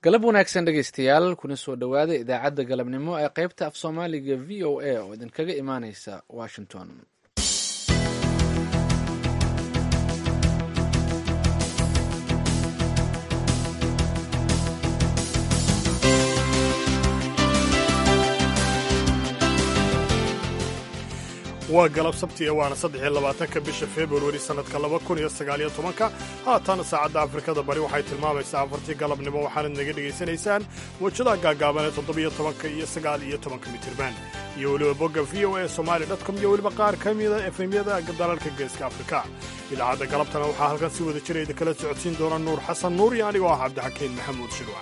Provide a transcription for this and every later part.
galab wanaagsan dhegaystayaal kuna soo dhowaada idaacadda galabnimo ee qaybta af soomaaliga v o a oo idinkaga imaaneysa washington waa galab sabti waana saddexiyo labaatanka bisha februari sannadka laba kun iyo sagaaliyo tobanka haatan saacadda afrikada bari waxay tilmaamaysaa afartii galabnimo waxaanad naga dhegaysanaysaan wajadaha gaagaaban ee toddobiyo tobanka iyo sagaal iyo tobanka mitirban iyo weliba bogga v o a somali dotcom iyo weliba qaar ka mida efemyada dalalka geeska afrika idaacadda galabtana waxaa halkan si wada jira idinkala socodsiin doona nuur xasan nuur iyo anigoo ah cabdixakiin maxamuud shirwac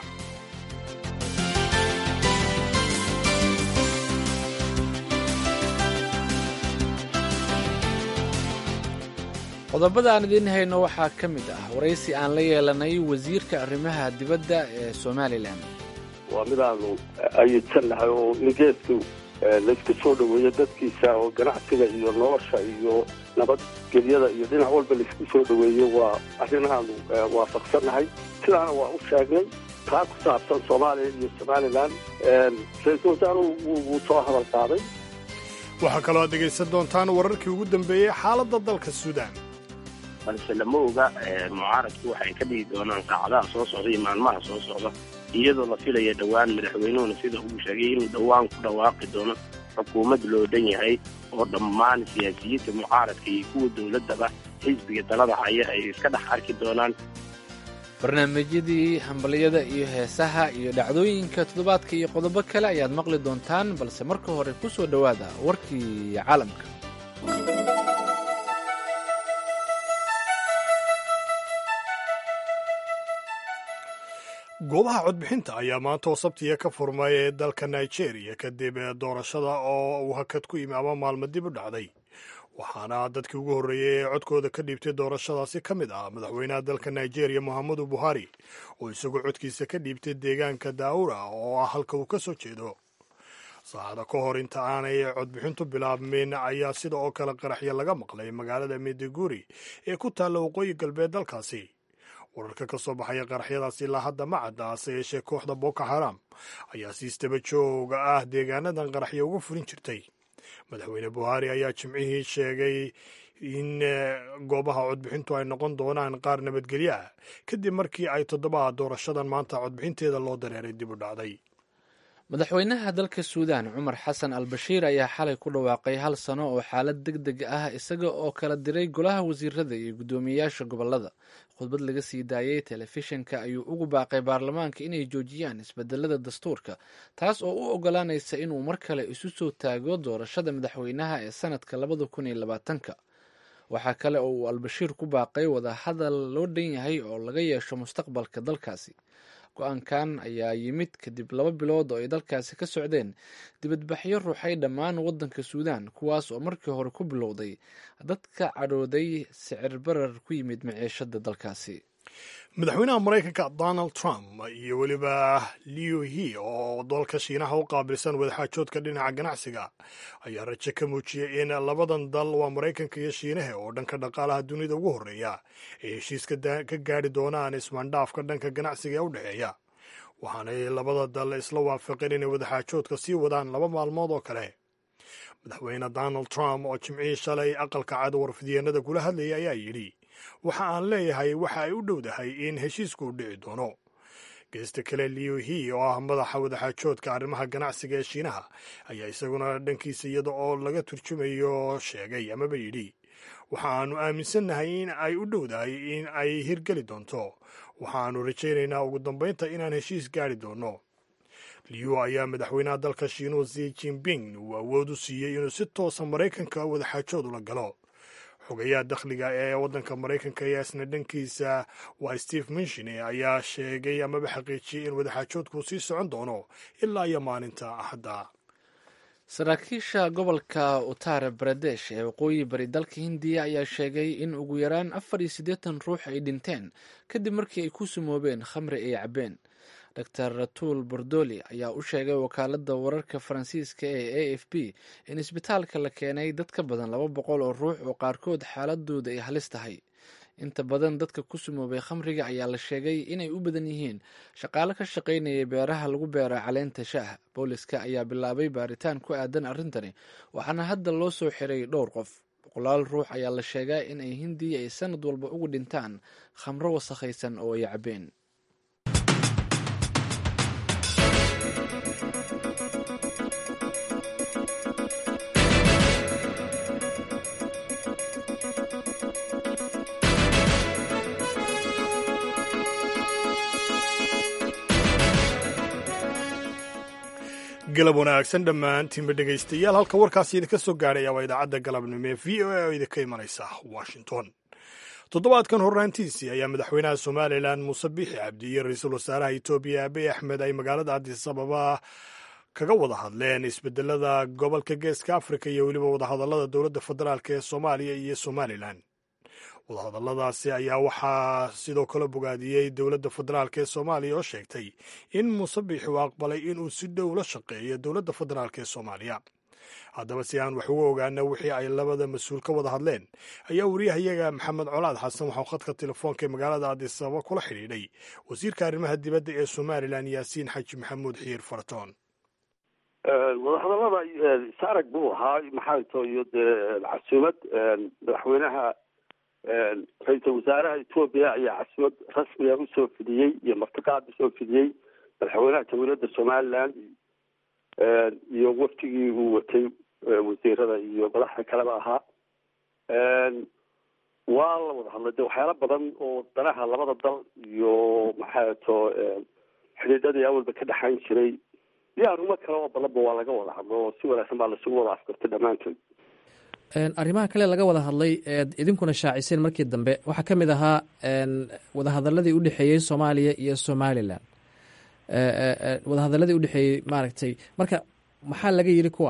qodobada aan idiin hayno waxaa ka mid ah waraysi aan la yeelanay wasiirka arrimaha dibadda ee somalilan waa midaanu ayidsannahay oo in geedku laysku soo dhoweeyo dadkiisa oo ganacsiga iyo nolosha iyo nabadgelyada iyo dhinac walba laysku soo dhoweeyo waa arrinahaanu waafaqsannahay sidaana waa u sheegnay taa ku saabsan soomaaliya iyo somalilan ra-iisul wasaaruhu wuu soo hadal qaaday waxaa kaloo aad dhegaysan doontaan wararkii ugu dambeeyey xaaladda dalka suudaan balse lama oga mucaaradku waxay ka dhigi doonaan saacadaha soo socda iyo maalmaha soo socda iyadoo la filaya dhowaan madaxweynuhuna sida uu sheegay inuu dhowaan ku dhawaaqi doono xukuumad loo dhan yahay oo dhammaan siyaasiyiinta mucaaradka iyo kuwa dowladdaba xisbiga dalada haya ay iska dhex arki doonaan barnaamijyadii hambaliyada iyo heesaha iyo dhacdooyinka toddobaadka iyo qodobo kale ayaad maqli doontaan balse marka hore ku soo dhowaada warkii caalamka goobaha codbixinta ayaa maanta oo sabtiya ka furmay ee dalka nigeria kadib doorashada oo uu hakad ku yimi ama maalmo dib u dhacday waxaana dadkii ugu horreeyey ee codkooda ka dhiibtay doorashadaasi ka mid ah madaxweynaha dalka nigeria mohamedu buhari oo isagoo codkiisa ka dhiibtay deegaanka daawura oo ah halka uu ka soo jeedo saacada ka hor inta aanay codbixintu bilaabmin ayaa sida oo kale qaraxyo laga maqlay magaalada mediguri ee ku taalla waqooyi galbeed dalkaasi wararka ka soo baxaya qaraxyadaasi ilaa hadda ma cadda hase yeeshee kooxda boko haram ayaa si istaba jooga ah deegaanadan qaraxyo uga furin jirtay madaxweyne buhari ayaa jimcihii sheegay in goobaha codbixintu ay noqon doonaan qaar nabadgelyo ah kadib markii ay toddobaha doorashadan maanta codbixinteeda loo dareeray dib u dhacday madaxweynaha dalka suudaan cumar xasan al bashiir ayaa xalay ku dhawaaqay hal sano oo xaalad deg deg ah isaga oo kala diray golaha wasiirada iyo guddoomiyeyaasha gobolada khudbad laga sii daayey telefishinka ayuu ugu baaqay baarlamaanka inay joojiyaan isbedelada dastuurka taas oo u ogolaanaysa inuu mar kale isu soo taago doorashada madaxweynaha ee sanadka labada kun iyo labaatanka waxaa kale oo uu albashiir ku baaqay wadahadal loo dhan yahay oo laga yeesho mustaqbalka dalkaasi go-aankan ayaa yimid kadib laba bilood oo ay dalkaasi ka socdeen dibadbaxyo ruuxay dhammaan waddanka suudaan kuwaas oo markii hore ku bilowday dadka cadhooday sicir barar ku yimid maciishada dalkaasi madaxweynaha maraykanka donald trump iyo weliba liu he oo dalka shiinaha u qaabilsan wadaxaajoodka dhinaca ganacsiga ayaa rajo ka muujiyey in labadan dal waa maraykanka iyo shiinaha oo dhanka dhaqaalaha dunida ugu horreeya ay heshiiska ka gaadhi doonaan ismaandhaafka dhanka ganacsiga ee u dhexeeya waxaanay labada dal isla waafaqeen inay wadaxaajoodka sii wadaan laba maalmood oo kale madaxweyne donald trump oo jimcihii shalay aqalka cad warfidyeennada kula hadlayay ayaa yidhi waxa aan leeyahay waxa ay u dhowdahay in heshiisku u dhici doono geesta kale liu he oo ah madaxa wadaxaajoodka arrimaha ganacsiga ee shiinaha ayaa isaguna dhankiisa iyada oo laga turjumayo sheegay amaba yidhi waxa aanu aaminsannahay in ay u dhowdahay in ay hirgeli doonto waxaannu rajaynaynaa ugu dambaynta inaan heshiis gaari doonno liu ayaa madaxweynaha dalka shiinuhu zi jinping uu awood u siiyey inuu si toosa maraykanka wadaxaajood ula galo xogayaha dakhliga ee waddanka maraykanka ayaa isna dhankiisa waa steve minshine ayaa sheegay amaba xaqiijiyey in wadaxaajoodku sii socon doono ilaa iyo maalinta axadda saraakiisha gobolka uttar baradesh ee waqooyi bari dalka hindiya ayaa sheegay in ugu yaraan afar iyo siddeetan ruux ay dhinteen kadib markii ay ku sumoobeen khamri ay cabeen dor ratul bordoli ayaa u sheegay wakaaladda wararka faransiiska ee a f b in isbitaalka la keenay dad ka badan laba boqol oo ruux oo qaarkood xaaladooda ay halis tahay inta badan dadka ku sumoobay khamriga ayaa la sheegay inay u badan yihiin shaqaale ka shaqaynayay beeraha lagu beera caleenta shaaha booliska ayaa bilaabay baaritaan ku aadan arrintani waxaana hadda loo soo xiray dhowr qof boqolaal ruux ayaa la sheegaa in ay hindiya ay sanad walba ugu dhintaan khamro wasakhaysan oo ay cabeen galab wanaagsan dhammaantiinba dhegaystayaal halka warkaasi idinka soo gaadhaya waa idaacadda galabnimo ee v o a oo idinka imanaysa washington toddobaadkan horraantiisii ayaa madaxweynaha somalilan muuse biixi cabdi iyo ra-iisul wasaaraha etoobiya abiy axmed ay magaalada addis ababa kaga wada hadleen isbedelada gobolka geeska afrika iyo weliba wadahadallada dowladda federaalk ee soomaaliya iyo somalilan wadahadalladaasi ayaa waxaa sidoo kale bogaadiyey dowladda federaalk ee soomaaliya oo sheegtay in muuse biixi uu aqbalay inuu si dhow la shaqeeyo dowladda federaalk ee soomaaliya haddaba si aan wax uga ogaana wixii ay labada mas-uul ka wada hadleen ayaa wariyahayaga maxamed colaad xasan waxau khadka telefoonka ee magaalada addis ababa kula xidhiidhay wasiirka arrimaha dibadda ee somalilan yaasiin xaji maxamuud xiir faratoon wadahadallada saarag buu ahaa maxaa to iyo dee casuumad madaxweynaha ra-iisul wasaaraha etoobiya ayaa casuumad rasmiga usoo fidiyey iyo martiqaad usoo fidiyey madaxweynaha jamhuuriyadda somaliland iyo waftigii uu watay wasiirada iyo madaxda kaleba ahaa waa la wada hadlay de waxyaalo badan oo danaha labada dal iyo maxaa to xidhiidhadii awalba ka dhexayn jiray iyo arrimo kale oo badanba waa laga wada hadlo oo si wanaagsan baa laisugu wada afkartay dhammaantood arrimaha kale laga wada hadlay eed idinkuna shaaciseen markii dambe waxaa ka mid ahaa wadahadaladii u dhexeeyey soomaaliya iyo somalilan wadahadaladii udhexeeyey maaragtay marka maxaa laga yiri kuwa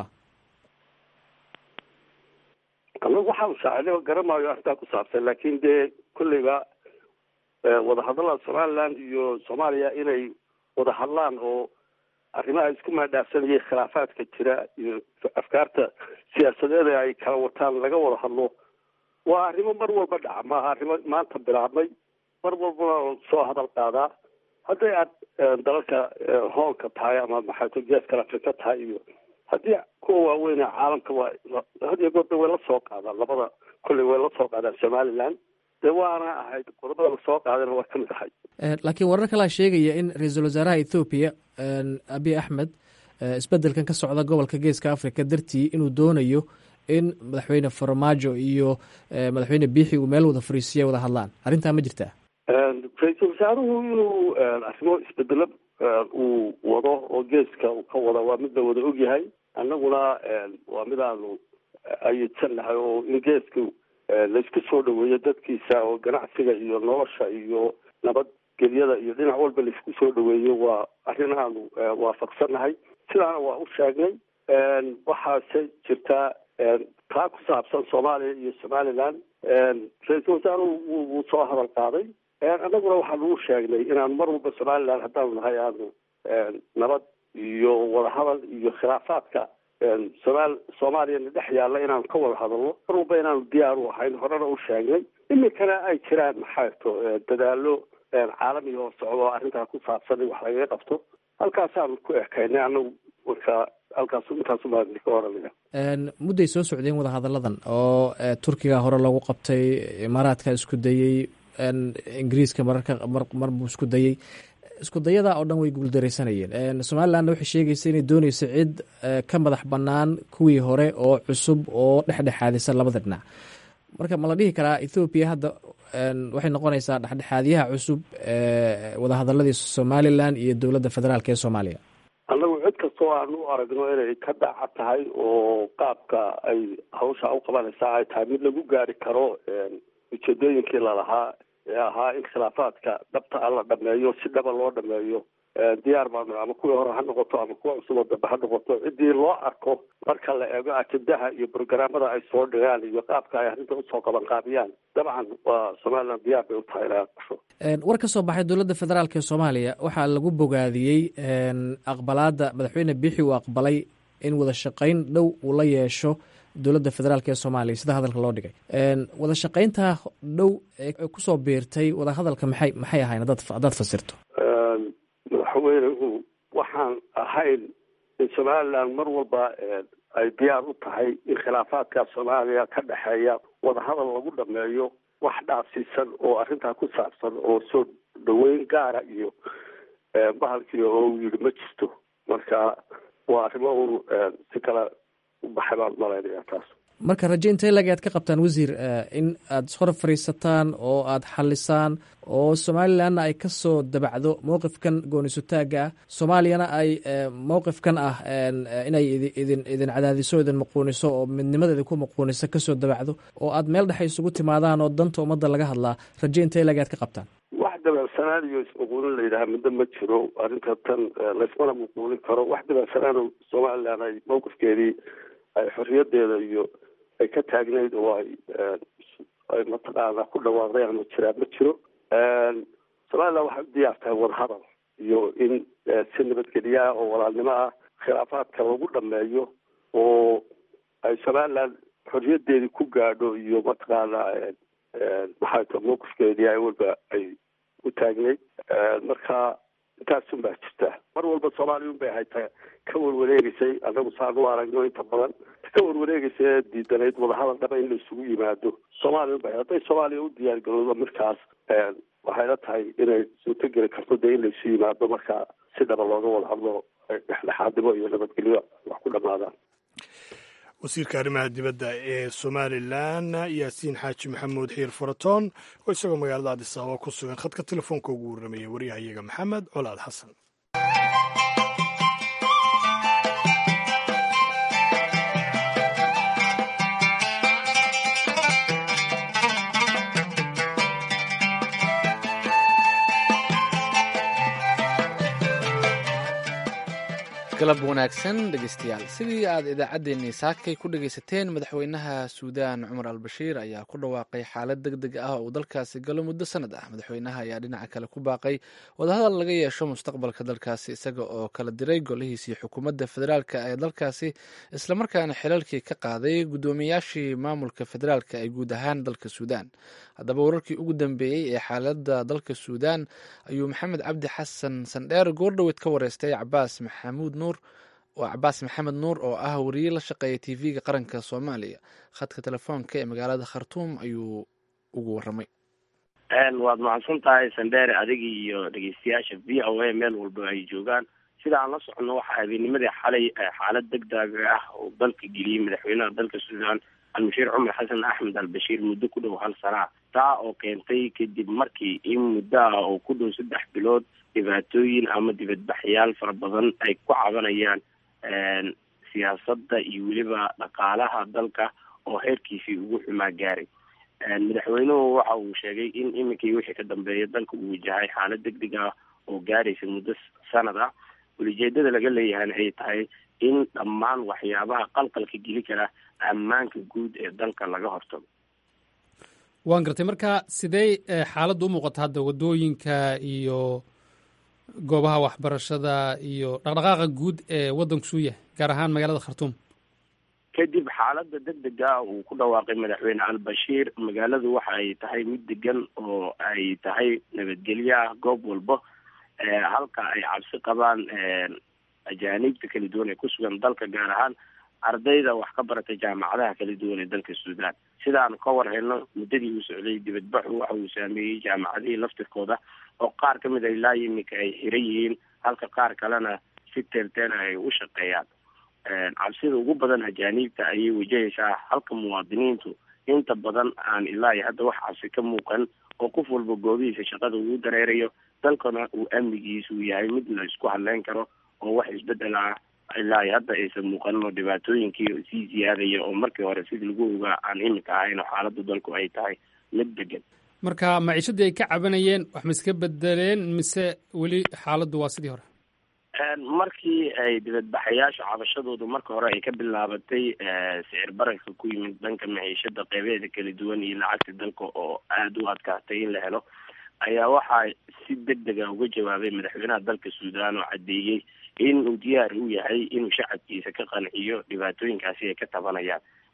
anagu waxaanu shaacinay garamaayo arrintaa ku saabsan laakin dee kolleyba wadahadallada somaliland iyo soomaaliya inay wada hadlaan oo arrimaha isku maadhaafsanayay khilaafaadka jira iyo afkaarta siyaasadeed ee ay kala wataan laga wada hadlo waa arrimo mar walba dhaca maaha arrimo maanta bilaabmay mar walbana soo hadal qaadaa hadday aad dalalka hoolka tahay ama maxaato geeskala afrika tahay iyo haddii kuwa waaweyn ee caalamka waa had iyo goorda way la soo qaadaan labada kolley way la soo qaadaan somaliland dee waana ahayd qodobada lasoo qaadana waa kamid ahay laakiin warar kalaa sheegaya in ra-iisul wasaaraha ethoobiya abiy axmed isbedelkan ka socda gobolka geeska africa dartii inuu doonayo in madaxweyne farmaajo iyo madaxweyne biixi uu meel wada fariisiya wada hadlaan arrintaa ma jirtaa ra-iisul wasaaruhu inuu arrimo isbedelo uu wado oo geeska uu ka wada waa mid la wada ogyahay annaguna waa mid aanu ayidsannahay oo in geeska laisku soo dhaweeyo dadkiisa oo ganacsiga iyo nolosha iyo nabadgelyada iyo dhinac walba laisku soo dhaweeyo waa arrin aanu waafaqsannahay sidaana waa u sheegnay waxaase jirtaa taa ku saabsan soomaaliya iyo somaliland ra-iisul wasaaruhu wuu soo hadal qaaday annaguna waxaanu u sheegnay inaanu mar walba somaliland haddaanu nahay aanu nabad iyo wadahadal iyo khilaafaadka somaal soomaaliyana dhex yaalla inaanu ka wada hadalno mar walba inaanu diyaar u ahayn horena u sheegnay iminkana ay jiraan maxaato dadaalo caalamiga oo socdo arrintaa ku saabsan in wax lagaga qabto halkaasaanu ku ekaynay anagu marka halkaas intaasubaa ka oranaya mudday soo socdeen wadahadalladan oo turkiga hore lagu qabtay imaaraadka isku dayey ingiriiska mararka mar buu isku dayey isku dayada oo dhan way guuldareysanayeen somalilandna waxay sheegaysa inay dooneyso cid ka madax bannaan kuwii hore oo cusub oo dhexdhexaadisa labada dhinac marka ma la dhihi karaa ethoobiya hadda waxay noqonaysaa dhexdhexaadyaha cusub wadahadaladii somalilan iyo dowladda federaalk ee soomaaliya annagu cid kastoo aanu u aragno inay ka dhaca tahay oo qaabka ay hawsha u qabanaysaa ay tahay mid lagu gaari karo ujeedooyinkii lalahaa ee ahaa in khilaafaadka dhabta a la dhameeyo si dhaba loo dhameeyo diyaar baanu ama kuwii hore ha noqoto ama kuwa cusub oo dambe ha noqoto ciddii loo arko marka la eego ajendaha iyo brograamada ay soo dhigaan iyo qaabka ay arrinta usoo qaban qaabiyaan dabcan waa somaliland diyaar bay u tahay inay aqbasho war ka soo baxay dowladda federaalk ee soomaaliya waxaa lagu bogaadiyey aqbalaada madaxweyne biixi uu aqbalay in wada shaqayn dhow uu la yeesho dowladda federaalk ee soomaaliya sida hadalka loo dhigay wada shaqaynta dhow ee kusoo biirtay wadahadalka maxay maxay ahayn haddaad fasirto madaxweynuhu waxaan ahayn in somaliland mar walba ay diyaar u tahay in khilaafaadka soomaaliya ka dhexeeya wadahadal lagu dhameeyo wax dhaafsiisan oo arrintaa ku saabsan oo soo dhaweyn gaara iyo bahalkii oo uu yidhi ma jirto marka waa arrimo un si kale u baxay baan malaynaya taas marka raje intee lag aad ka qabtaan wasiir in aada hor fadhiisataan oo aada xalisaan oo somalilanna ay ka soo dabacdo mowqifkan goonisutaaga ah soomaaliyana ay mowqifkan ah inay idin idin cadaadiso idin muquuniso oo midnimadeeda ku muquuniso kasoo dabacdo oo aad meel dhexe isugu timaadaan oo danta ummadda laga hadlaa raje intee lag aad ka qabtaan wax dabeecsanaan iyo ismuquunin la yidhaha middo ma jiro arrinta tan laysmana muquunin karo wax dabeecsanaan somaliland ay mowqifkeedii ay xorriyadeeda iyo ay ka taagnayd oo ay ay mataqaana ku dhawaaqdeen ma jiraan ma jiro somaliland waxay u diyaar tahay wadahadal iyo in si nabadgelyaah oo walaalnimo ah khilaafaadka lagu dhameeyo oo ay somaliland xorriyadeedii ku gaadho iyo mataqaana maxay ta mawqifkeedii ay walba ay u taagnayd marka intaasun baa jirta mar walba soomaaliya un bay haytaa ka warwareegeysay anagu saan u aragno inta badan ka warwareegeysa ee diidanayd wadahadal dhaba in la isugu yimaado soomaaliya un bay hadday soomaaliya u diyaar garoodo markaas waxayla tahay inay suurtogeli karto dee in la isu yimaado marka si dhaba looga wada hadlo dhexdhexaadnimo iyo nabadgelyo wax ku dhamaadaan wasiirka arrimaha dibadda ee somalilan yaasiin xaaji maxamuud xiir furatoon oo isagoo magaalada adis ababa ku sugan khadka telefoonka ugu warramaya waryahayaga maxamed colaad xasan galab wanaagsan dhegeystayaal sidii aad idaacaddeenii saakay ku dhegaysateen madaxweynaha suudaan cumar al bashiir ayaa ku dhawaaqay xaalad deg deg ah oo uu dalkaasi galo muddo sanad ah madaxweynaha ayaa dhinaca kale ku baaqay wadahadal laga yeesho mustaqbalka dalkaasi isaga oo kala diray golihiisii xukuumadda federaalka ee dalkaasi islamarkaana xilalkii ka qaaday guddoomiyaashii maamulka federaalka ee guud ahaan dalka suudaan haddaba wararkii ugu dambeeyey ee xaaladda dalka suudaan ayuu maxamed cabdi xasan sandheer goordhoweed ka wareystay cabaas maxamuud nuur waa cabaas maxamed nuur oo ah wariye la shaqeeya t v-ga qaranka soomaaliya khadka telefoonka ee magaalada khartuum ayuu ugu waramay waad mahadsan tahay sandheere adiga iyo dhegeystayaasha v o a meel walba ay joogaan sida aan la socono waxaa habeennimadii xalay xaalad degdeg ah oo dalka geliyey madaxweynaha dalka suudaan almushiir cumar xasan axmed al bashiir muddo ku dhow hal sanaa taa oo keentay kadib markii in muddo ah oo ku dhow saddex bilood dhibaatooyin ama dibadbaxyaal fara badan ay ku cabanayaan siyaasadda iyo weliba dhaqaalaha dalka oo heerkiisii ugu xumaa gaaray madaxweynuhu waxa uu sheegay in iminkii wixii ka dambeeya dalka uu wajahay xaalad deg deg ah oo gaaraysa muddo sanad ah ulijeedada laga leeyahayna ay tahay in dhammaan waxyaabaha qalqalka geli kara ammaanka guud ee dalka laga hortago waan gartay marka sidee xaaladda u muuqata hadda waddooyinka iyo goobaha waxbarashada iyo dhaqdhaqaaqa guud ee waddanku suu yahay gaar ahaan magaalada khartuum kadib xaaladda deg dega uu ku dhawaaqay madaxweyne al-bashiir magaaladu waxa ay tahay mid degan oo ay tahay nabadgelyo ah goob walba halka ay cabsi qabaan ajaaniibta kala duwan ee ku sugan dalka gaar ahaan ardayda wax ka baratay jaamacadaha kala duwan ee dalka suudaan sidaanu ka war helno muddadii uu socday dibadbaxu waxa uu saameeyey jaamacadihii laftirkooda oo qaar ka mid a ilaa iminka ay xiran yihiin halka qaar kalena si teelteela ay u shaqeeyaan cabsida ugu badan ajaaniibta ayay wajahaysaa halka muwaadiniintu inta badan aan ilaa iyo hadda wax cabsi ka muuqan oo qof walba goobihiisa shaqada uu dareerayo dalkana uu amnigiisu yahay mid la isku hadleyn karo oo wax isbedel ah ilaa iyo hadda aysan muuqanin oo dhibaatooyinkii sii ziyaadaya oo markii hore sidii lagu ogaa aan iminka ahayn oo xaaladda dalku ay tahay mid degan marka maciishadii ay ka cabanayeen wax ma iska bedeleen mise weli xaaladdu waa sidii hore markii ay dibadbaxayaasha cabashadoodu marka hore ay ka bilaabatay sicir bararka ku yimid dhanka maciishada qeybeeda kala duwan iyo lacagta dalka oo aada u adkaatay in la helo ayaa waxaa si deg dega uga jawaabay madaxweynaha dalka suudaan oo caddeeyey in uu diyaar u yahay inuu shacabkiisa ka qanciyo dhibaatooyinkaasi ay ka tabanayaan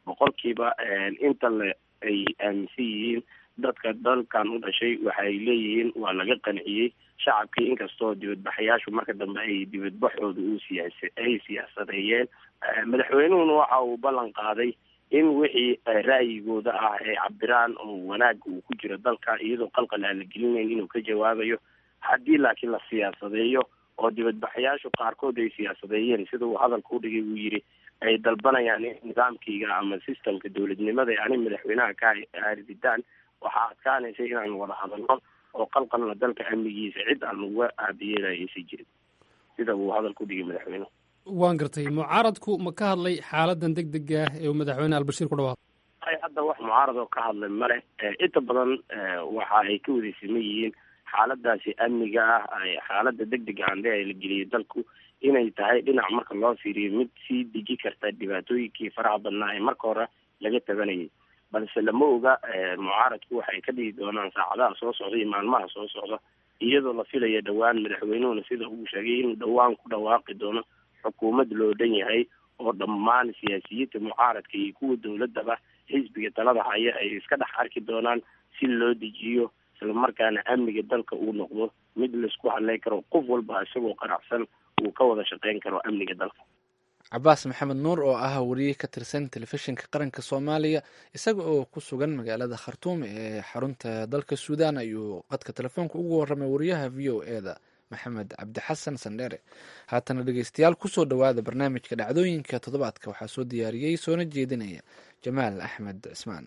boqolkiiba inta le ay aaminsan yihiin dadka dalkan u dhashay waxay leeyihiin waa laga qanciyey shacabkii inkastoo dibadbaxayaashu marka dambe ay dibadbaxooda u siyaasa ay siyaasadeeyeen madaxweynuhuna waxa uu ballan qaaday in wixii ra'yigooda ah ay cabiraan oo wanaagga uu ku jiro dalka iyadoo qalqal aan la gelinayn inuu ka jawaabayo haddii laakiin la siyaasadeeyo oo dibadbaxayaashu qaarkood ay siyaasadeeyeen sida uu hadalka udhigay uu yidhi ay dalbanayaan in nidaamkayga ama systemka dowladnimada ani madaxweynaha ka haarididaan waxaa adkaanaysa inaan wada hadalno oo qalqalna dalka amnigiisa cid aan uga aabiyeelaya aysan jirin sida uu hadalka udhigay madaxweynuhu waan gartay mucaaradku ma ka hadlay xaaladan deg dega ah ee uu madaxweyne albashiir ku dhawaaqay ay hadda wax mucaarad oo ka hadlay male inta badan waxa ay ka wadaysaman yihiin xaaladaasi amniga ah xaalada deg dega ande la geliyay dalku inay tahay dhinac marka loo fiiriyo mid sii deji karta dhibaatooyinkii faraha badnaa ee marka hore laga tabanayay balse lama oga mucaaradku waxay ka dhigi doonaan saacadaha soo socda iyo maalmaha soo socda iyadoo la filaya dhowaan madaxweynuhuna sida uu sheegay inuu dhowaan ku dhawaaqi doono xukuumad loo dhan yahay oo dhammaan siyaasiyiinta mucaaradka iyo kuwa dowladaba xisbiga talada haya ay iska dhex arki doonaan si loo dejiyo islamarkaana amniga dalka uu noqdo mid laisku hadlay karo qof walba isagoo qaracsan uu ka wada shaqeyn karo amniga dalka cabaas maxamed nuur oo ah wariye ka tirsan telefishinka qaranka soomaaliya isaga oo ku sugan magaalada khartuum ee xarunta dalka suudaan ayuu qadka telefoonka ugu waramay wariyaha v o e da maxamed cabdixasan sandheere haatana dhegeystayaal kusoo dhowaada barnaamijka dhacdooyinka toddobaadka waxaa soo diyaariyey soona jeedinaya jamaal axmed cismaan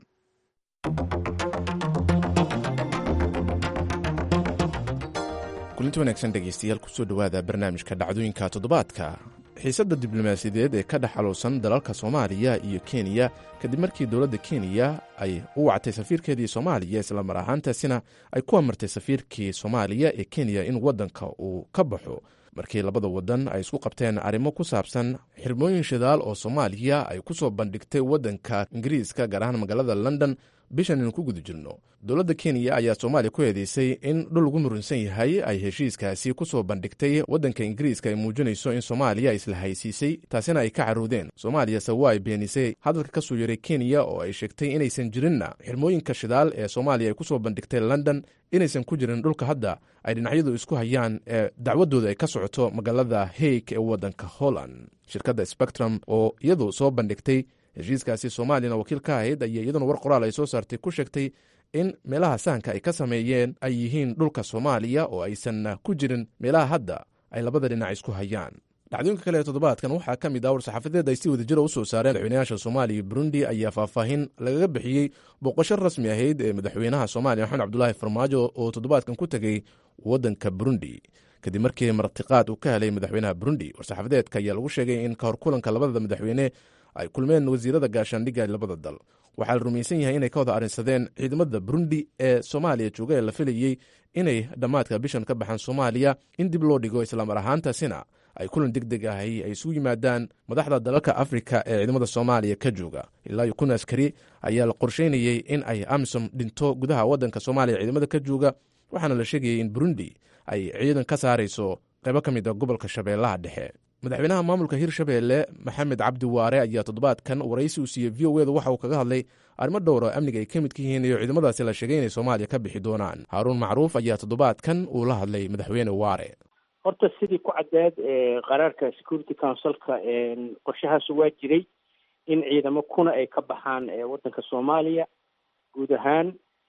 kulinti wanaagsan dhegeystayaal kusoo dhowaada barnaamijka dhacdooyinka toddobaadka xiisadda diblomaasiyadeed ee ka dhex xaluusan dalalka soomaaliya iyo kenya kadib markii dowladda kenya ay u wactay safiirkeedii soomaaliya islamar ahaantaasina ay ku amartay safiirkii soomaaliya ee kenya in waddanka uu ka baxo markii labada waddan ay isku qabteen arrimo ku saabsan xirmooyin shidaal oo soomaaliya ay ku soo bandhigtay waddanka ingiriiska gaar ahaan magaalada london bishan inu ku guda jirno dowladda kenya ayaa soomaaliya ku eedeysay in dhul ugu murunsan yahay ay heshiiskaasi ku soo bandhigtay waddanka ingiriiska ay muujinayso in soomaaliya isla haysiisay taasina ay ka carruudeen soomaaliya sawa ay beenisay hadalka ka soo yaray kenya oo ay sheegtay inaysan jirinna xirmooyinka shidaal ee soomaaliya ay ku soo bandhigtay london inaysan ku jirin dhulka hadda ay dhinacyadu isku hayaan ee dacwadooda ay ka socoto magaalada haig ee waddanka holland shirkadda spectrum oo iyadu soo bandhigtay heshiiskaasi soomaaliyana wakiil ka ahayd ayaa iyaduna war qoraal ay soo saartay ku sheegtay in meelaha sahanka ay ka sameeyeen ay yihiin dhulka soomaaliya oo aysan ku jirin meelaha hadda ay labada dhinac isku hayaan dhacdooyinka kale ee toddobaadkan waxaa ka mid ah war-saxaafadeed ay si wadajira u soo saareen madaxweynayaasha soomaaliya iyo burundi ayaa faahfaahin lagaga bixiyey booqasho rasmi ahayd ee madaxweynaha soomaaliya maxamed cabdulaahi farmaajo oo toddobaadkan ku tegey waddanka burundi kadib markii martiqaad uu ka helay madaxweynaha burundi war-saxaafadeedka ayaa lagu sheegay in kahor kulanka labada madaxweyne ay kulmeen wasiirada gaashaandhigga labada dal waxaa la rumaysan yahay inay ka wada arrinsadeen ciidamada burundi ee soomaaliya jooga ee la filayey inay dhammaadka bishan ka baxaan soomaaliya in dib loo dhigo islaamar ahaantaasina ay kulan deg deg ahi ay isugu yimaadaan madaxda dalalka afrika ee ciidamada soomaaliya ka jooga ilaa iyo kun askari ayaa la qorsheynayey in ay amisom dhinto gudaha waddanka soomaaliya ciidamada ka jooga waxaana la sheegayay in burundi ay ciidan ka saarayso qaybo ka mid a gobolka shabeellaha dhexe madaxweynaha maamulka hirshabeelle maxamed cabdi waare ayaa toddobaadkan waraysi uu siiyey v o eda waxa uu kaga hadlay arrimo dhowr oo amniga ay ka midka yihiin iyo ciidamadaasi la sheegay inay soomaaliya ka bixi doonaan haaruun macruuf ayaa toddobaadkan uu la hadlay madaxweyne waare horta sidii ku caddeed qaraarka security councilka qorshahaas waa jiray in ciidamo kuna ay ka baxaan waddanka soomaaliya guud ahaan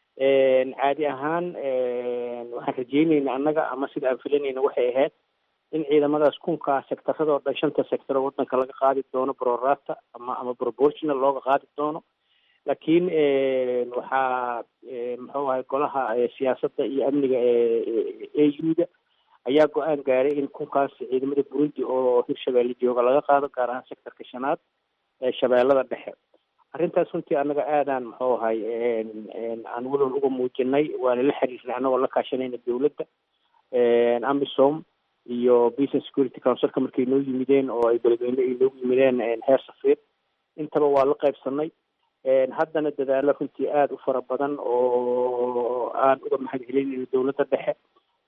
caadi ahaan waxaan rajeynayna annaga ama sida aan filanayna waxay ahayd in ciidamadaas kunkaa sectaradoo dhan shanta sector oo waddanka laga qaadi doono brorata ama ama proportional looga qaadi doono laakiin waxaa muxuu ahay golaha siyaasadda iyo amniga e u-da ayaa go-aan gaaray in kunkaas ciidamada burundi oo hirshabeelle jooga laga qaado gaar ahaan sectorka shanaad ee shabeellada dhexe arrintaas runtii annaga aadaan muxuu ahay aan walwal uga muujinay waana la xiriirnay annagoo la kaashanayna dowladda amisom iyo business security councilka markay noo yimideen oo ay beledweyne ay noogu yimideen heer safiir intaba waa la qaybsanay haddana dadaalo runtii aada u fara badan oo aan uga mahad celinayno dowladda dhexe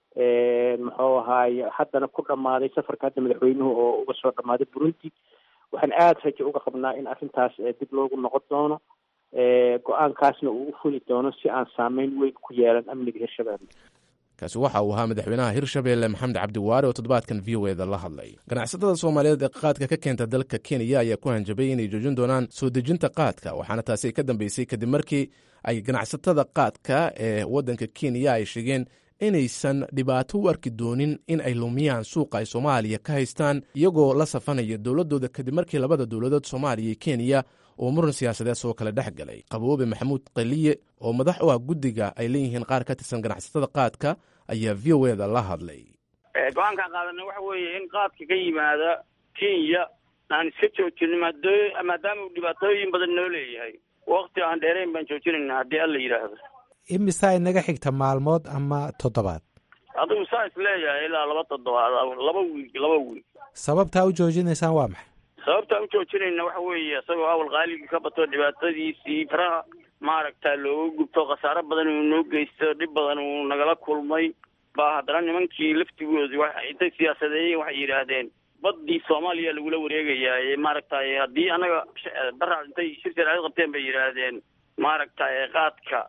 muxuu ahaay haddana ku dhammaaday safarka hadda madaxweynuhu oo uga soo dhammaaday burundi waxaan aada rajo uga qabnaa in arrintaas dib loogu noqon doono go-aankaasna uu u fuli doono si aan saameyn weyn ku yeelan amniga hirshabelle kaasi waxa uu ahaa madaxweynaha hirshabeelle maxamed cabdiwaare oo toddobaadkan v o eda la hadlay ganacsatada soomaaliyeed ee qaadka ka keenta dalka kenya ayaa ku hanjabay inay joojin doonaan soo dejinta qaadka waxaana taasi ay ka dambeysay kadib markii ay ganacsatada qaadka ee waddanka kenya ay sheegeen inaysan dhibaato u arki doonin in ay lumiyaan suuqa ay soomaaliya ka haystaan iyagoo la safanaya dowladooda kadib markii labada dowladood soomaaliya iyo kenya oo muran siyaasadeed soo kale dhex galay qaboobe maxamuud qaliye oo madax u ah guddiga ay leeyihiin qaar ka tirsan ganacsatada qaadka ayaa v o eda la hadlay go-aankaan qaadana waxa weeye in qaadka ka yimaada kenya aan iska joojino maadaama uu dhibaatooyin badan noo leeyahay wakti aan dheerayn baan joojinayna haddii alla yidhaahdo imisaa inaga xigta maalmood ama toddobaad adigu saa is leeyahay ilaa laba toddobaad laba wiig laba wiig sababtaa u joojinaysaan waa maxay sababtaan u joojinayna waxa weeye isagoo awal qaaligii ka bato dhibaatadiisii faraha maaragta looga gubto khasaaro badan uu noo geysto dhib badan uu nagala kulmay baa haddana nimankii laftigoodii wa intay siyaasadeeyeen waxay yidhaahdeen baddii soomaaliya lagula wareegayaa maaragtay haddii annaga dara intay shir sharciyad qabteen bay yidhaahdeen maaragtay qaadka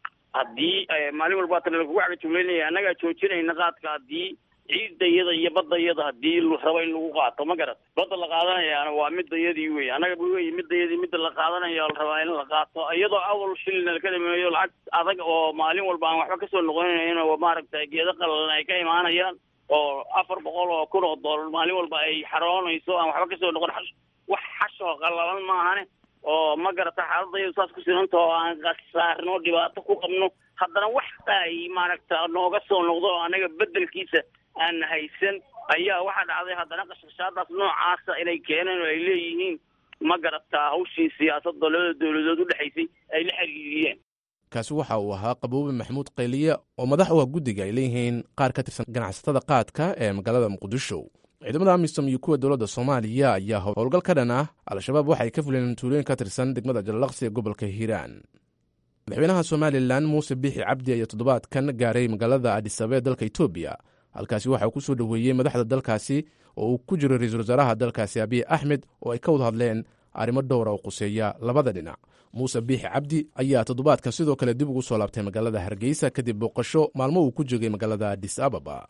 haddii maalin walba tan lagugu cagajugleynaya annagaa joojinayna qaadka haddii ciidda iyada iyo badda iyada haddii rabo in lagu qaato ma garat badda la qaadanayaana waa midayadii wey annaga wey midayadii midda la qaadanayo la rabaa in la qaato iyadoo awal shilina laka dhameeyo lacag adag oo maalin walba aan waxba kasoo noqonayn oo maaragtay geedo qalalan ay ka imaanayaan oo afar boqol oo kun oo doolar maalin walba ay xaroonayso aan waxba kasoo noqon wax xashoo qalalan maahane oo ma garata xaaladayadu saas ku sinanta oo aan khasaarno dhibaato ku qabno haddana wax ay maaragta nooga soo noqdo oo annaga bedelkiisa aan haysan ayaa waxaa dhacday haddana qashqashaadaas noocaasa inay keeneen oo ay leeyihiin ma garataa hawshii siyaasadda labada dowladood u dhexaysay ay la xiriiriyeen kaasi waxa uu ahaa qaboobe maxamuud qayliye oo madax u ah guddiga ay leeyihiin qaar ka tirsan ganacsatada qaadka ee magaalada muqdisho ciidamada amisom iyo kuwa dowladda soomaaliya ayaa howlgal ka dhan ah al-shabaab waxay ka fuleen tuulooyin ka tirsan degmada jallaqsi ee gobolka hiiraan madaxweynaha somalilan muuse biixi cabdi ayaa toddobaadkan gaaray magaalada adisabee dalka etoobiya halkaasi waxaa ku soo dhoweeyey madaxda dalkaasi oo uu ku jiro ra-iisul wasaaraha dalkaasi abiy axmed oo ay ka wada hadleen arrimo dhowra oo quseeya labada dhinac muuse biixi cabdi ayaa toddobaadkan sidoo kale dib ugu soo laabtay magaalada hargeysa kadib booqasho maalmo uu ku joogay magaalada adis ababa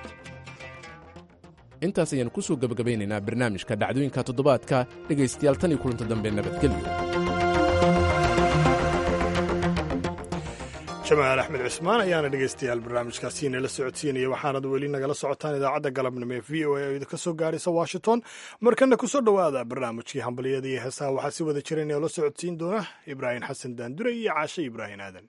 intaas ayaanu kusoo gebagabaynaynaa barnaamijka dhacdooyinka toddobaadka dhegaystayaal tan iyo kulanta dambe nabadgelyo jamaal axmed cismaan ayaana dhegaystayaal barnaamijkaasi inala socodsiinaya waxaanad weli nagala socotaan idaacadda galabnimo ee v o a oo idinka soo gaaraysa washington markana kusoo dhowaada barnaamijkii hambalyada iyo heesaha waxaa si wada jira inala socodsiin doona ibraahim xasan daandure iyo caashe ibraahim aadan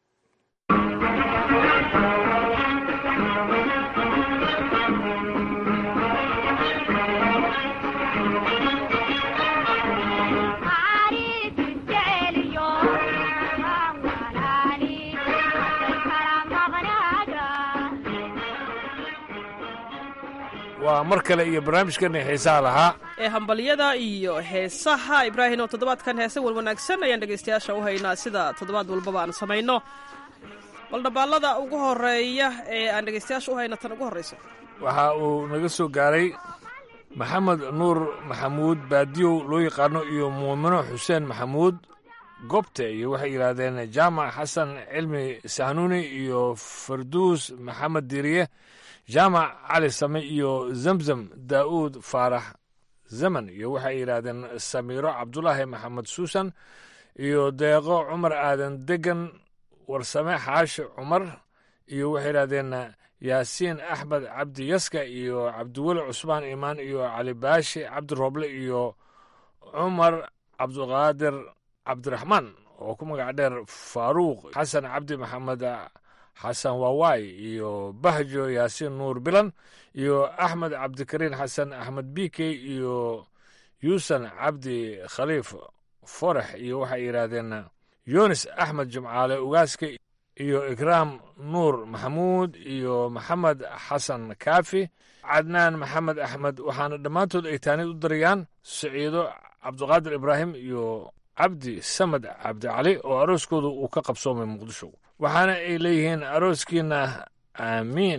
waa mar kale iyo barnaamijkani xiisaha lahaa ee hambalyada iyo heesaha ibraahim oo toddobaadkan heese wan wanaagsan ayaan dhegaystayaasha u haynaa sida toddobaad walbaba aan samayno bal dhabaallada ugu horeeya ee aan dhegaystayaasha u hayno tan ugu horreysa waxa uu naga soo gaaray maxamed nuur maxamuud baadiyow loo yaqaano iyo muumino xuseen maxamuud gobte iyo waxay yidhaahdeen jaamac xasan cilmi sahnuuni iyo farduus maxamed diriye jaamac cali same iyo zemzem daa'uud faarax zaman iyo waxay yidhaahdeen samiiro cabdulaahi maxamed suusan iyo deeqo cumar aadan degan warsame xaashi cumar iyo waxay yidhahdeen yaasiin axmed cabdi yaska iyo cabdiweli cusmaan imaan iyo cali baashi cabdi rooble iyo cumar cabdiqaadir cabdiraxmaan oo ku magac dheer faaruuq xasan cabdi maxamed xasan waawaay iyo bahjo yaasiin nuur bilan iyo axmed cabdikariin xasan axmed bikey iyo yuusan cabdi khaliif forex iyo waxay yidhaahdeen yunis axmed jimcaale ugaaska iyo ikraam nuur maxamuud iyo maxamed xasan kaafi cadnaan maxamed axmed waxaana dhammaantood ay taanid u darayaan siciido cabdiqaadir ibraahim iyo cabdi samed cabdi cali oo arooskooda uu ka qabsoomay muqdisho waxaana ay leeyihiin arooskiina aamiin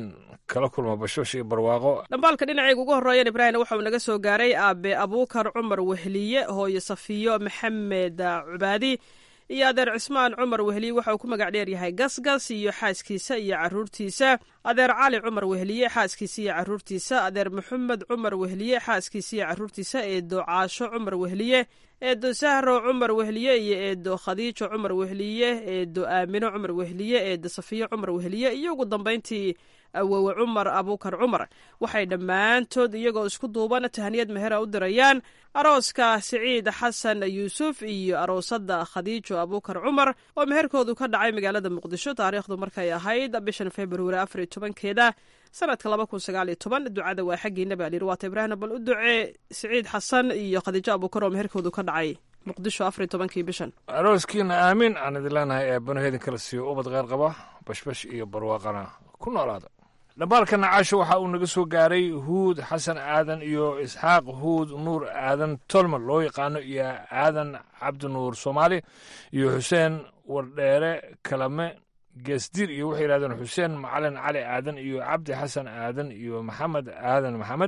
kala kulma bashosh iyo barwaaqo dhambaalka dhinacayga ugu horreeyan ibraahim waxa uu naga soo gaaray aabe abuukar cumar wehliye hooyo safiyo maxamed cubaadi iyo adeer cismaan cumar wehliye waxa uu ku magac dheer yahay gasgas iyo xaaskiisa iyo caruurtiisa adeer cali cumar wehliye xaaskiisa iyo caruurtiisa adeer maxamed cumar wehliye xaaskiisa iyo caruurtiisa eedo caasho cumar wehliye eedo sahro cumar wehliye iyo eedo khadiijo cumar wehliye eedo aamino cumar wehliye eedo safiyo cumar wehliye iyo ugu dambayntii awowe cumar abuukar cumar waxay dhammaantood iyagoo isku duuban tahaniyad mehera u dirayaan arooska siciid xasan yuusuf iyo aroosada khadiijo abuukar cumar oo meherkoodu ka dhacay magaalada muqdisho taariikhdu markay ahayd bishan februari afar iyo tobankeeda sanadka laba kun sagaal iyo toban ducada waa xaggiina baa layidhi waata ibraahim bal u ducee siciid xasan iyo khadiijo abuukar oo meherkoodu ka dhacay muqdisho afar iyo tobankii bishan arooskiina aamin aan idin leenahay ee banaheedin kala siiyo ubad kheyr qaba bashbash iyo barwaaqana ku noolaada dhambaalka nacaasho waxa uu naga soo gaaray huud xasan aadan iyo isxaaq huud nuur aadan tolman loo yaqaano iyo aadan cabdi nuur soomaali iyo xuseen wardheere kalame geesdiir iyo waxay yidhahdeen xuseen macalin cali aadan iyo cabdi xasan aadan iyo maxamed aadan maxamed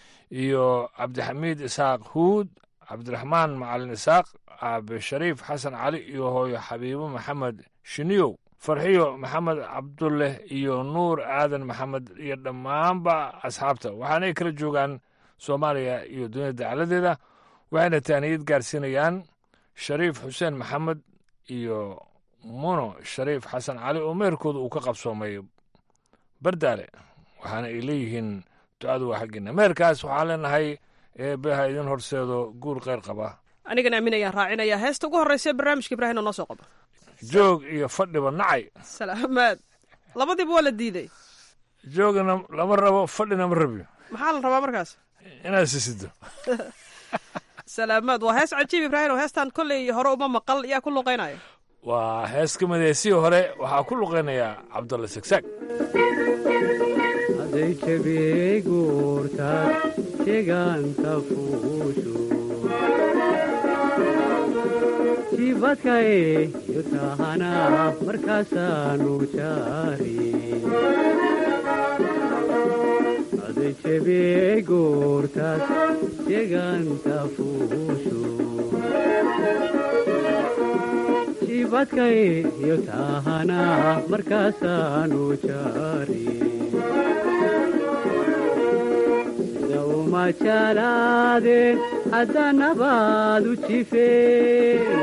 iyo cabdixamiid isaaq huud cabdiraxmaan macalin isaaq aabe shariif xasan cali iyo hooyo xabiibo maxamed shiniyow farxiyo maxamed cabdulleh iyo nuur aadan maxamed iyo dhammaanba asxaabta waxaanay kala joogaan soomaaliya iyo dunida dacaladeeda waxayna taaniyad gaarsiinayaan shariif xuseen maxamed iyo muno shariif xasan cali oo meherkooda uu ka qabsoomay bardaale waxaana ay leeyihiin ducadu waa xaggiina meherkaas waxaan leenahay eebeha idin horseedo guur kheyr qaba anigana aamin ayaan raacinaya heesta ugu horreysa ee barnaamijka ibraahim oo noo soo qaba joog iyo fadhiba nacay salaamaad labadiiba waa la diiday joogana lama rabo fadhina ma rabiyo maxaa la rabaa markaas inaad sisido salaamaad waa hees cajiib ibraahim oo heestan kolley hore uma maqal yaa ku luqaynaya waa hees ka mideysii hore waxaa ku luqaynayaa cabdulla sagsaag haday jabiyey guurtaad jegaanta fuushu jibadkae iyo tahana markaasaanu jaari haday jabiyey guurtaad jegaanta fuushu jibadkae iyo tahana markaasaanu jaari sida uma jalaadeen haddanabaad u jifeen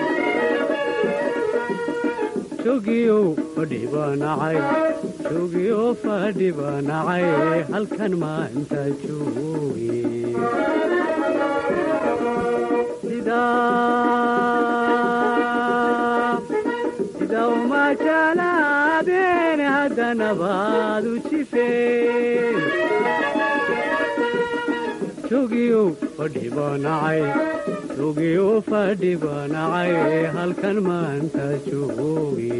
jogiyow fadhibanacay jogiyo fadhibanacay halkan maanta jooge sida uma jalaadeen haddanabaad u jifeen jogiyow fadhibanacay jogiyo fadhibanacay halkan maanta jooge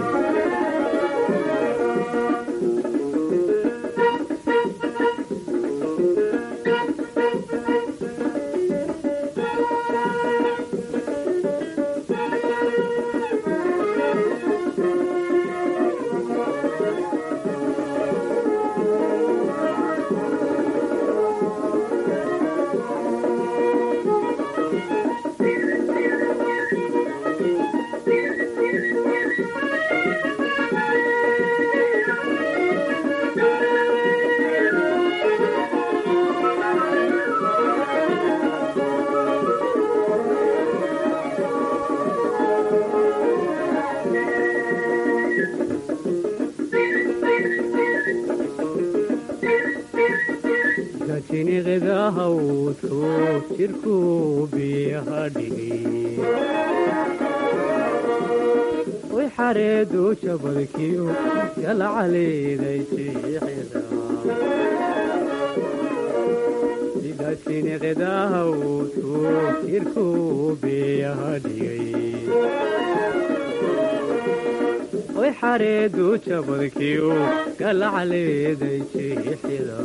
gajiniqidahawdku jirku biyaha dhigay way xareedu jabadkiyo galcaleeday jiixida gajiniqidahawdku jirku biyaha dhigay way xareedu jabadkiyo galcaleeday jiixida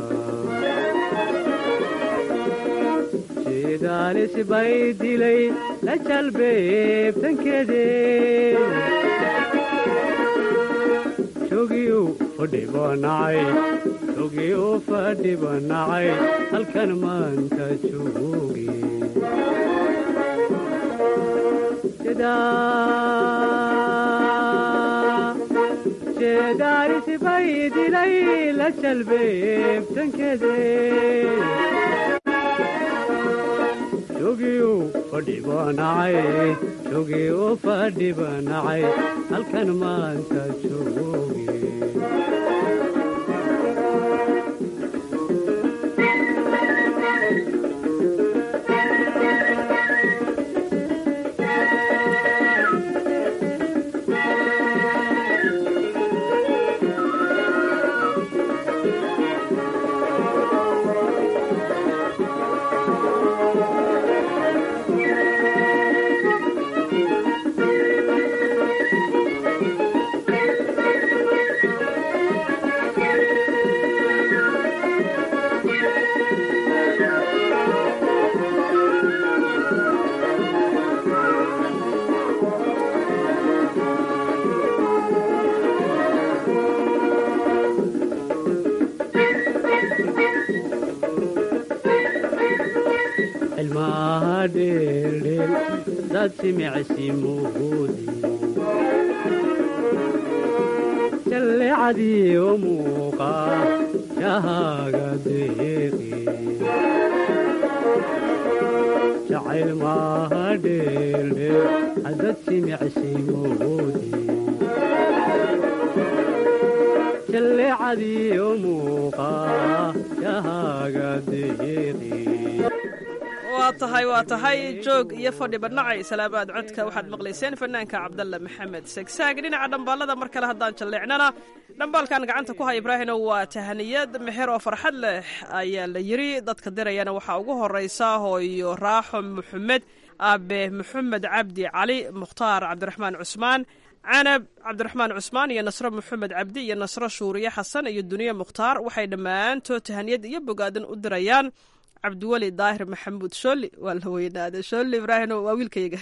daalis bay dilay la jalbeebtankeede jogiyu fadhibanacay jogiyu fadhibanacay halkan maanta joogi jeedaarisbay dilay la jalbeebtankede jogiyu fadhibanacay jogiyu fadhibanacay halkan maanta joogi ilmaha dheeldheel dad simicsi muudi jallecadiyo muuqa shahaaga deeqi jacayl maaha dheeldheel hadad simicsi muudi jallecadiyo muuqa shahaaga deeqi waa tahay waa tahay joog iyo fadhi badhnacay salaamaad codka waxaad maqlayseen fanaanka cabdalle maxamed segsaag dhinaca dhambaalada mar kale haddaan jalleecnana dhambaalkan gacanta ku haya ibraahino waa tahaniyad meher oo farxad leh ayaa la yiri dadka dirayana waxaa ugu horeysa hooyo raaxo maxamed aabe maxamed cabdi cali mukhtaar cabdiraxmaan cusmaan canab cabdiraxmaan cusmaan iyo nasro maxamed cabdi iyo nasro shuuriye xasan iyo duniye mukhtaar waxay dhammaantood tahaniyad iyo bogaadan u dirayaan cabdiweli daahir maxamuud shooli waa la weynaaday shooli ibraahim waa wiilkayga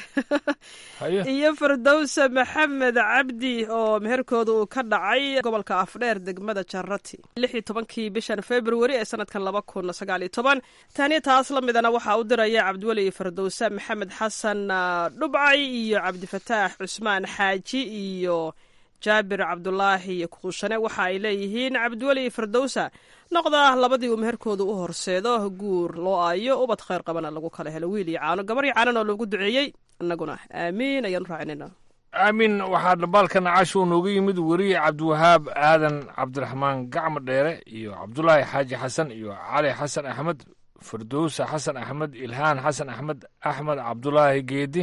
iyo firdowsa maxamed cabdi oo meherkooda uu ka dhacay gobolka afdheer degmada jarati lix iyo tobankii bishan februari ee sanadkan laba kun sagaal iyo toban taaniya taas la midana waxaa u diraya cabdiweli iyo firdowsa maxamed xasan dhubcay iyo cabdifataax cusmaan xaaji iyo jaabir cabdulaahi kuushane waxa ay leeyihiin cabdiweli iyo firdowsa noqda labadii uu meherkooda u horseedo guur loo aayo ubad khayr qabana lagu kala helo wiil iyo caano gabar iyo caanan oo loogu duceeyey innaguna aamiin ayaanu raacinayna aamin waxaa dhambaalkan casho nooga yimid weriye cabdiwahaab aadan cabdiraxmaan gacmo dheere iyo cabdulaahi xaaji xasan iyo cali xasan axmed firdowsa xasan axmed ilhaan xasan axmed axmed cabdulaahi geedi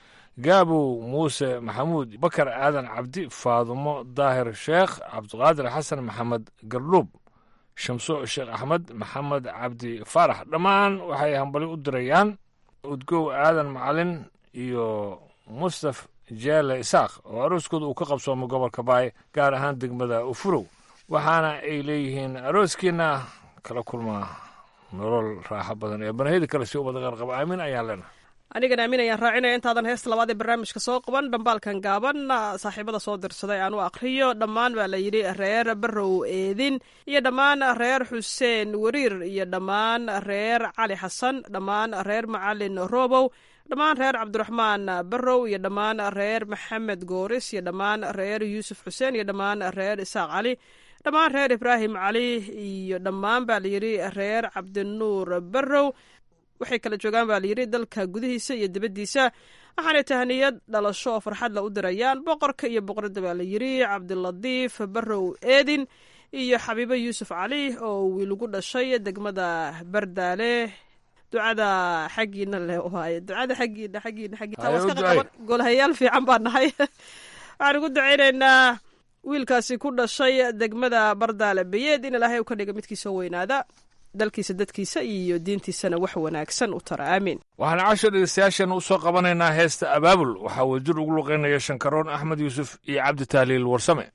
gaabow muuse maxamuud bakar aadan cabdi faadumo daahir sheekh cabdiqaadir xasan maxamed gardhuub shamso sheekh axmed maxamed cabdi faarax dhammaan waxay hambali u dirayaan udgow aadan macalin iyo mustaf jeele isaaq oo arooskooda uu ka qabsoomay gobolka baay gaar ahaan degmada ufurow waxaana ay leeyihiin arooskiina kala kulmaa nolol raaxo badan ee banahida kale si ubada qaarqaba aamin ayaan leenahay anigana aamin ayaan raacinaya intaadan heesta labaad ee barnaamijka soo qaban dhambaalkan gaaban saaxiibada soo dirsaday aan u akhriyo dhammaan baa la yidhi reer barow eedin iyo dhammaan reer xuseen wariir iyo dhammaan reer cali xasan dhammaan reer macalin robow dhammaan reer cabdiraxmaan barow iyo dhammaan reer maxamed gooris iyo dhammaan reer yuusuf xuseen iyo dhammaan reer isaaq cali dhammaan reer ibraahim cali iyo dhammaan baa layidhi reer cabdinuur barow waxay kala joogaan baa layidhi dalka gudihiisa iyo dibaddiisa waxaanay tahaniyad dhalasho oo farxadla u dirayaan boqorka iyo boqoradda baa layidhi cabdilatiif barow eedin iyo xabiibo yuusuf cali oo wiilugu dhashay degmada bardaale ducada xaggiina leh waaye ducada xaggiina xaggiina xaggiina golhayaal fiican baa nahay waxaan ugu ducaynaynaa wiilkaasi ku dhashay degmada bardaale bayeed in ilaahay u ka dhiga midkii soo weynaada dalkiisa dadkiisa iyo diintiisana wax wanaagsan u tara aamiin waxaan casho dhegeystayaasheena u soo qabanaynaa heesta abaabul waxaa wajir ugu luqaynaya shankaroon axmed yuusuf iyo cabdi tahliil warsame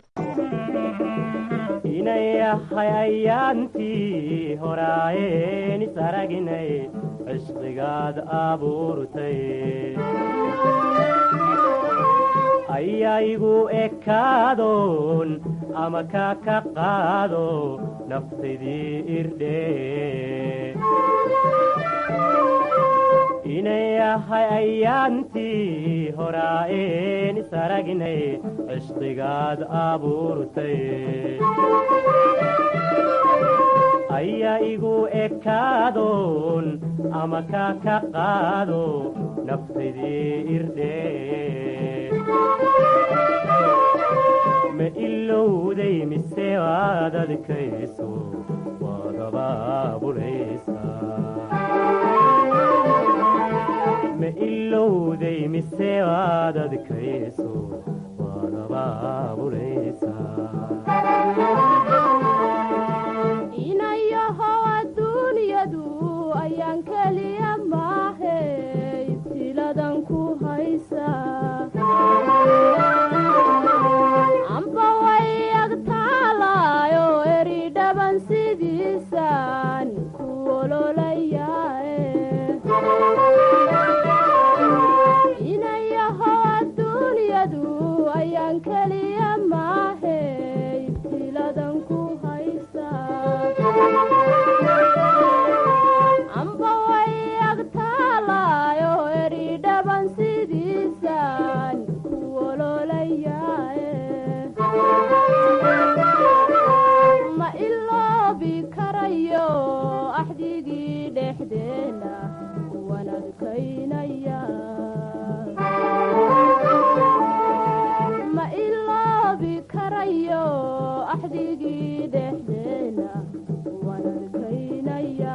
inayahay ayaantii horaayeen isaraginay cishqigaad abuurtay ayaa igu ekaadoon ama kaa ka qaado naftaydii irdhe inay ahay ayaantii horaa'een isaragnay cishqigaad abuurtay ayaa igu ekaadoon ama kaa ka qaado naftaydii irdhe ma ilowday mise waad adkayso waad abaabulaysaa ma ilowday mise waad adkayso waad abaabulaysaa inayahow adduunyadu ayaan keliya maahe ibtiladan ku haysa amba way agtaalaayo eri dhaban sidiisaan ku ololayae inayahow adduunyadu ayaan keliya maahe ibtiladan ku haysa amba way agtaalaayo eri dhaban sidiisaan ku ololayae ma iloobi karayo axdigii dhexdeena waan adkaynaya ma iloobi karayo axdigii dhexdeena waan adkaynaya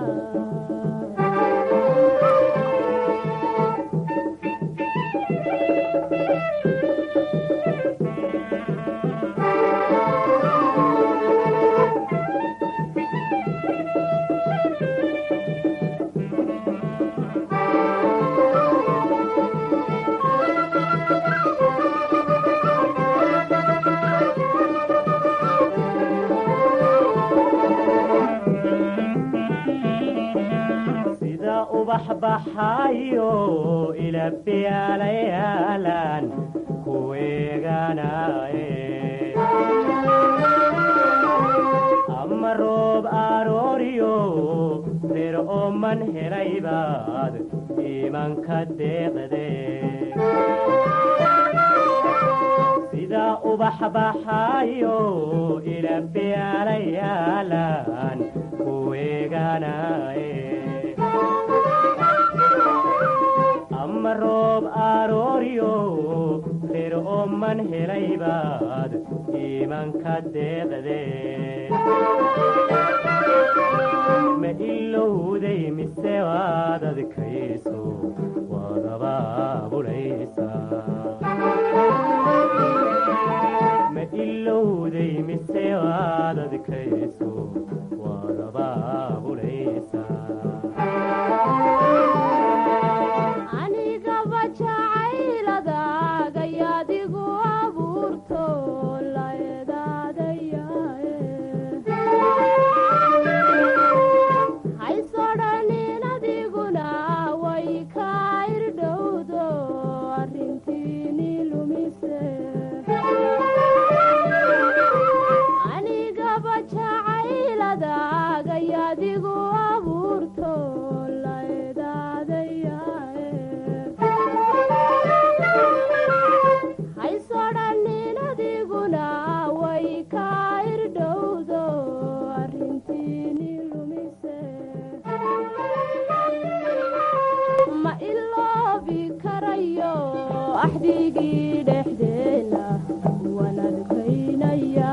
sida ubax baxayo ilabyaalayaalan kuweeganaye ama roob arooriyo reer ooman helaybaad iimanka deeqde sida ubax baxayo ilabyaalayaalan kuweeganaye ama roob arooriyo reer ooman helaybaad iimanka deeqde ma ilowday mise waad adkayso waad abaabulaysaa ma ilowday mise waad adkayso waad abaabulaysaa anigaba jacayladaagayaadigu abuurto la edaadayae haysodhanin adiguna way kaa irdhowdo arrintiini lumise anigaba jacayladaagayaadigu abuurto la edaadayae haysodhanin adiguna way kaa irdhowdo arrintiini lumise ma iloobi karayo axdigii dhexdeena waan adkaynaya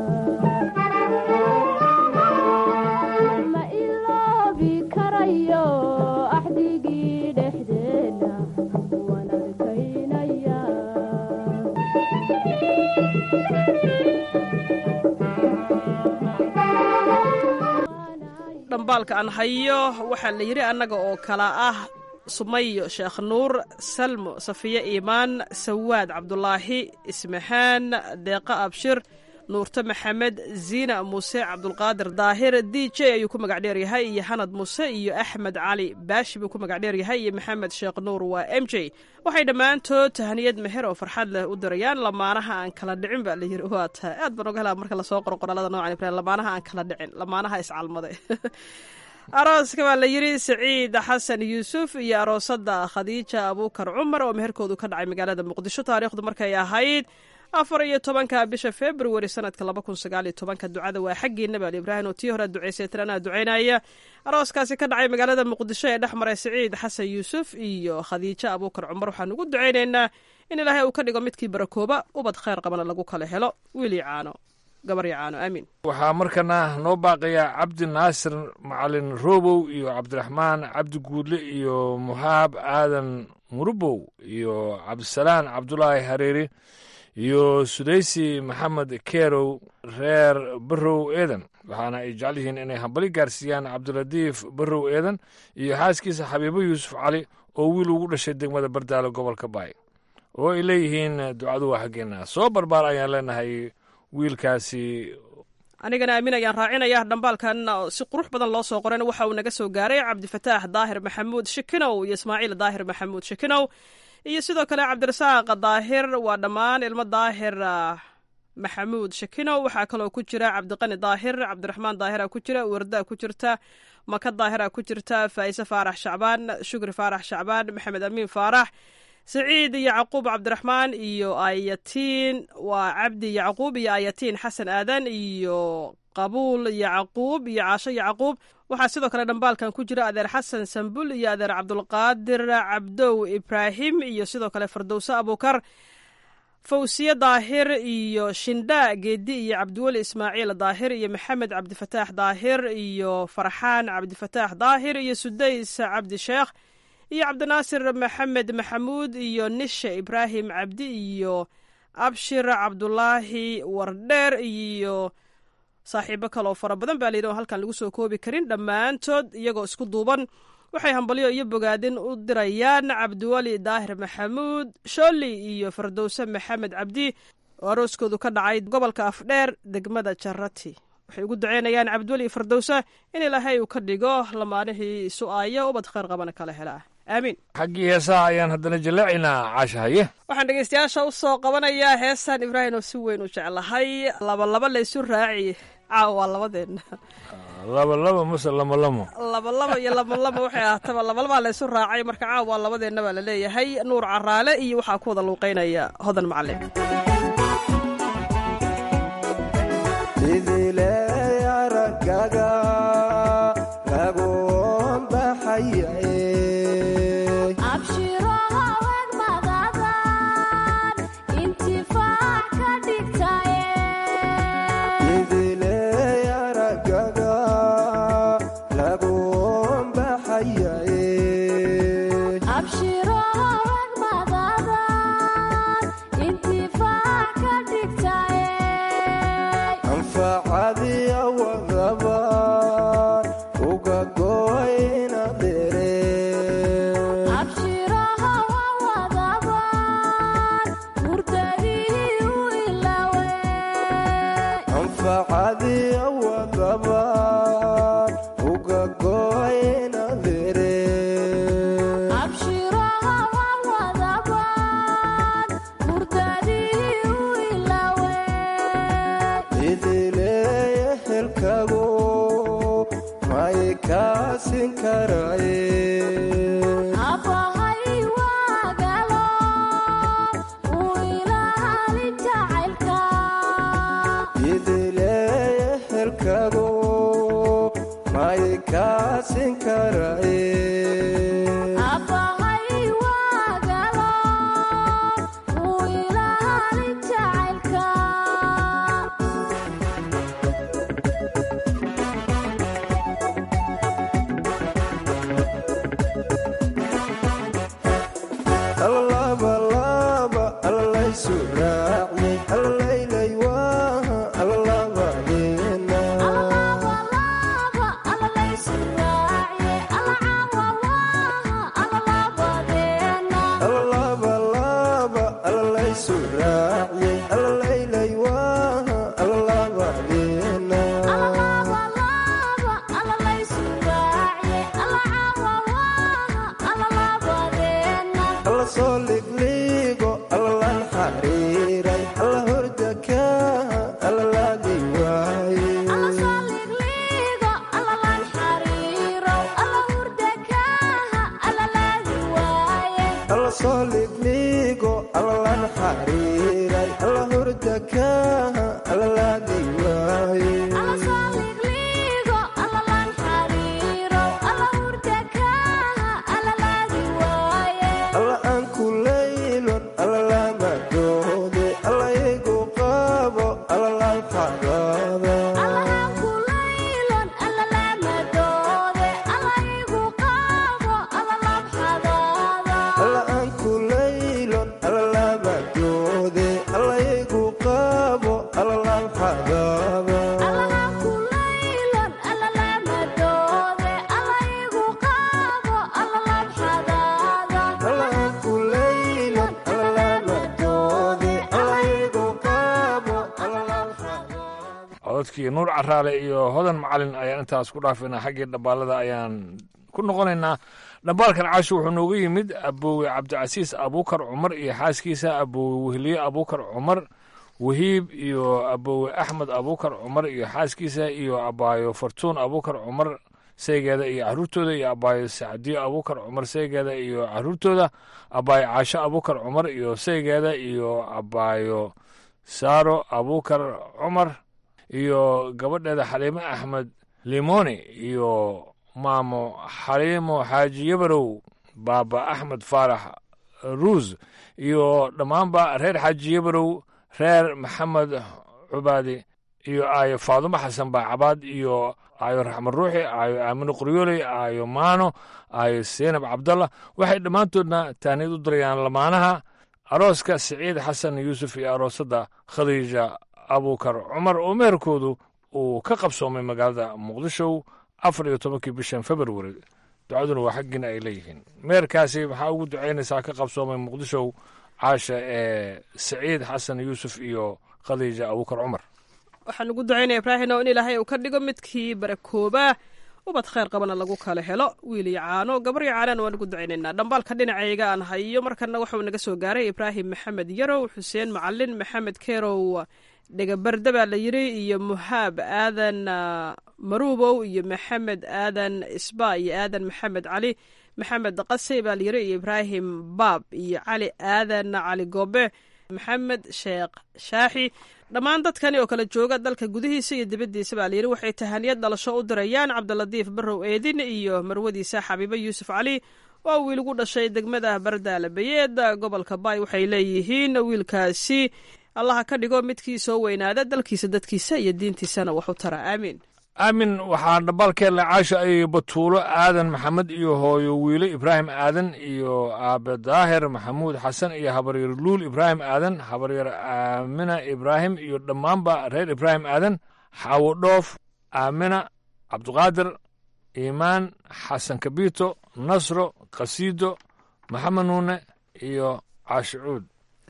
ma iloobi karayo axdigii dhexdeena waan adkaynaya dhambaalka aan hayo waxaa la yidhi annaga oo kala ah sumayo sheekh nuur salmo safiye iimaan sawaad cabdulaahi ismaxaan deeqa abshir nuurte maxamed ziina muuse cabdulqaadir daahir d j ayuu ku magac dheer yahay iyo xanad muuse iyo axmed cali baashi buu ku magac dheer yahay iyo maxamed sheekh nuur waa m j waxay dhammaantood tahaniyad meher oo farxad leh u dirayaan lamaanaha aan kala dhicin baa layiri waa tahay aad baan oga helaa marka lasoo qoro qoraalada noocan ibrahim lamaanaha aan kala dhicin lamaanaha iscalmaday arooska baa la yidhi saciid xasan yuusuf iyo aroosada khadiija abuukar cumar oo meherkoodu ka dhacay magaalada muqdisho taariikhdu markay ahayd afar iyo tobanka bisha februari sanadka laba kun sagaal iyo tobanka ducada waa xaggiina baal ibraahim oo tii hore duceysay tiranaa duceynaya arooskaasi ka dhacay magaalada muqdisho ee dhex maray saciid xasan yuusuf iyo khadiijo abuukar cumar waxaan ugu duceynaynaa in ilaahay uu ka dhigo midkii barakooba ubad khayr qabana lagu kala helo wiili caano gabar iyo caano aamiin waxaa markana noo baaqaya cabdi naasir macalin robow iyo cabdiraxmaan cabdi guudle iyo muhaab aadan murubow iyo cabdisalaan cabdulaahi hareeri iyo sudaysi maxamed kerow reer barow eedan waxaana ay jecel yihiin inay hambali gaarsiiyaan cabdilatiif barow eedan iyo xaaskiisa xabiibo yuusuf cali oo wiil ugu dhashay degmada bardaalo gobolka baay oo ay leeyihiin ducadu waa xaggeena soo barbaar ayaan leenahay wiilkaasi anigana aamin ayaan raacinaya dhambaalkan si qurux badan loo soo qoran waxa uu naga soo gaaray cabdifataax daahir maxamuud shikinow iyo ismaaciil daahir maxamuud shikinow iyo sidoo kale cabdirasaaq daahir waa dhammaan ilmo daahir maxamuud shakinow waxaa kaloo ku jira cabdiqani daahir cabdiraxmaan daahira ku jira warda ku jirta maka daahira ku jirta faa'ise faarax shacbaan shukri faarax shacbaan maxamed amiin faarax saciid yacquub cabdiraxmaan iyo ayatiin waa cabdi yacquub iyo ayatiin xasan aadan iyo qabuul yacquub iyo caasho yacquub waxaa sidoo kale dhambaalkan ku jira adeer xasan sambul iyo adeer cabdulqaadir cabdow ibraahim iyo sidoo kale fardowse abuukar fawsiye daahir iyo shindha geedi iyo cabdiweli ismaaciil daahir iyo maxamed cabdifataax daahir iyo farxaan cabdifataax daahir iyo sudays cabdi sheekh iyo cabdinaasir maxamed maxamuud iyo nishe ibraahim cabdi iyo abshir cabdulaahi wardheer iyo saaxiibo kaleoo fara badan baa layidhi oo halkan lagu soo koobi karin dhammaantood iyagoo isku duuban waxay hambalyo iyo bogaadin u dirayaan cabdiweli daahir maxamuud shooli iyo fardowse maxamed cabdi oo arooskoodu ka dhacay gobolka afdheer degmada jarati waxay ugu duceynayaan cabdiweli iyo fardowse in ilaahay uu ka dhigo lamaanihii isu aaya ubad khayr qabana kala helaa aamiin xaggii heesaha ayaan haddana jaleecaynaa caashahaye waxaan dhegeystayaasha u soo qabanayaa heestan ibraahim oo si weyn u jeclahay labalaba laysu raaci caawa waa labadeenna labalaba mase lamalamo labalaba iyo lamalama waxay ahaataba labalabaa laysu raacay marka caawa waa labadeenna baa la leeyahay nuur caraale iyo waxaa ku wada luuqeynaya hodan macalin Alaba, alaba, soo ligliigo allalan xariiray alla hurda kaaha allalaadi waaye alla soo ligliigo allalan xariiray alla hurda kaaha allalaadi waaye alla aan ku laylon allalama doode alla igu qaabo allalaan xadaada alla aan ku laylon allalama doode alla igu qaabo allalaan xadaada alla aan ku laylon allalama doode alla igu qaabo allalaan cododkii nuur caraale iyo hodan macalin ayaan intaas ku dhaafaynaa xaggii dhambaalada ayaan ku noqonaynaa dhambaalkan caashi wuxuu noogu yimid aboowe cabdicasiis abuukar cumar iyo xaaskiisa aboowe wehliye abuukar cumar wahiib iyo aboowe axmed abuukar cumar iyo xaaskiisa iyo abaayo fartuun abuukar cumar saygeeda iyo caruurtooda iyo abaayo sacdiyo abuukar cumar saygeeda iyo caruurtooda abaayo caasho abuukar cumar iyo saygeeda iyo abaayo saaro abuukar cumar iyo gabadheeda xaliimo axmed limoni iyo maamo xaliimo xaaji yabarow baaba axmed faarax ruus iyo dhammaanba reer xaaji yabarow reer maxamed cubaadi iyo aayo faadumo xasan baacabaad iyo aayo raxmed ruuxi aayo aamino qoryooley aayo maano aayo seenab cabdalla waxay dhammaantoodna taaniyad u dirayaan lamaanaha arooska siciid xasan yuusuf iyo aroosadda khadiija abuukar cumar oo meherkoodu uu ka qabsoomay magaalada muqdisho afar iyo tobankii bishan februari ducaduna waa xaggiina ay leeyihiin meherkaasi maxaa ugu ducaynaysaa ka qabsoomay muqdisho caasha ee siciid xasan yuusuf iyo khadiija abuukar cumar waxaan ugu ducaynaya ibraahino in ilaahay uu ka dhigo midkii barakooba ubad khayr qabana lagu kala helo wiil iyo caano gabar iyo caanana waan ugu ducaynaynaa dhambaalka dhinacayga aan hayo markana waxuu naga soo gaaray ibraahim maxamed yarow xuseen macalin maxamed kerow dhegabarda baa la yiri iyo muhaab aadan maruubow iyo maxamed aadan isba iyo aadan maxamed cali maxamed qase baa la yiri iyo ibraahim baab iyo cali aadan cali goobe maxamed sheekh shaaxi dhammaan dadkani oo kala jooga dalka gudihiisa iyo dibaddiisa baa layidhi waxay tahaniyad dhalasho u dirayaan cabdilatiif barrow eedin iyo marwadiisa xabiibo yuusuf cali oo wiil ugu dhashay degmada bardaala bayeed gobolka baay waxay leeyihiin wiilkaasi allaha ka dhigo midkii soo weynaada dalkiisa dadkiisa iyo diintiisana wax u tara aamiin aamin waxaa dhambaalkeela caasha ay batuulo aadan maxamed iyo hooyo wiilo ibraahim aadan iyo aabe daahir maxamuud xasan iyo habaryar luul ibraahim aadan habaryar aamina ibraahim iyo dhammaanba reer ibraahim aadan xaawo dhoof aamina cabduqaadir iimaan xasan kabiito nasro kasiido maxamed nuune iyo caashicuud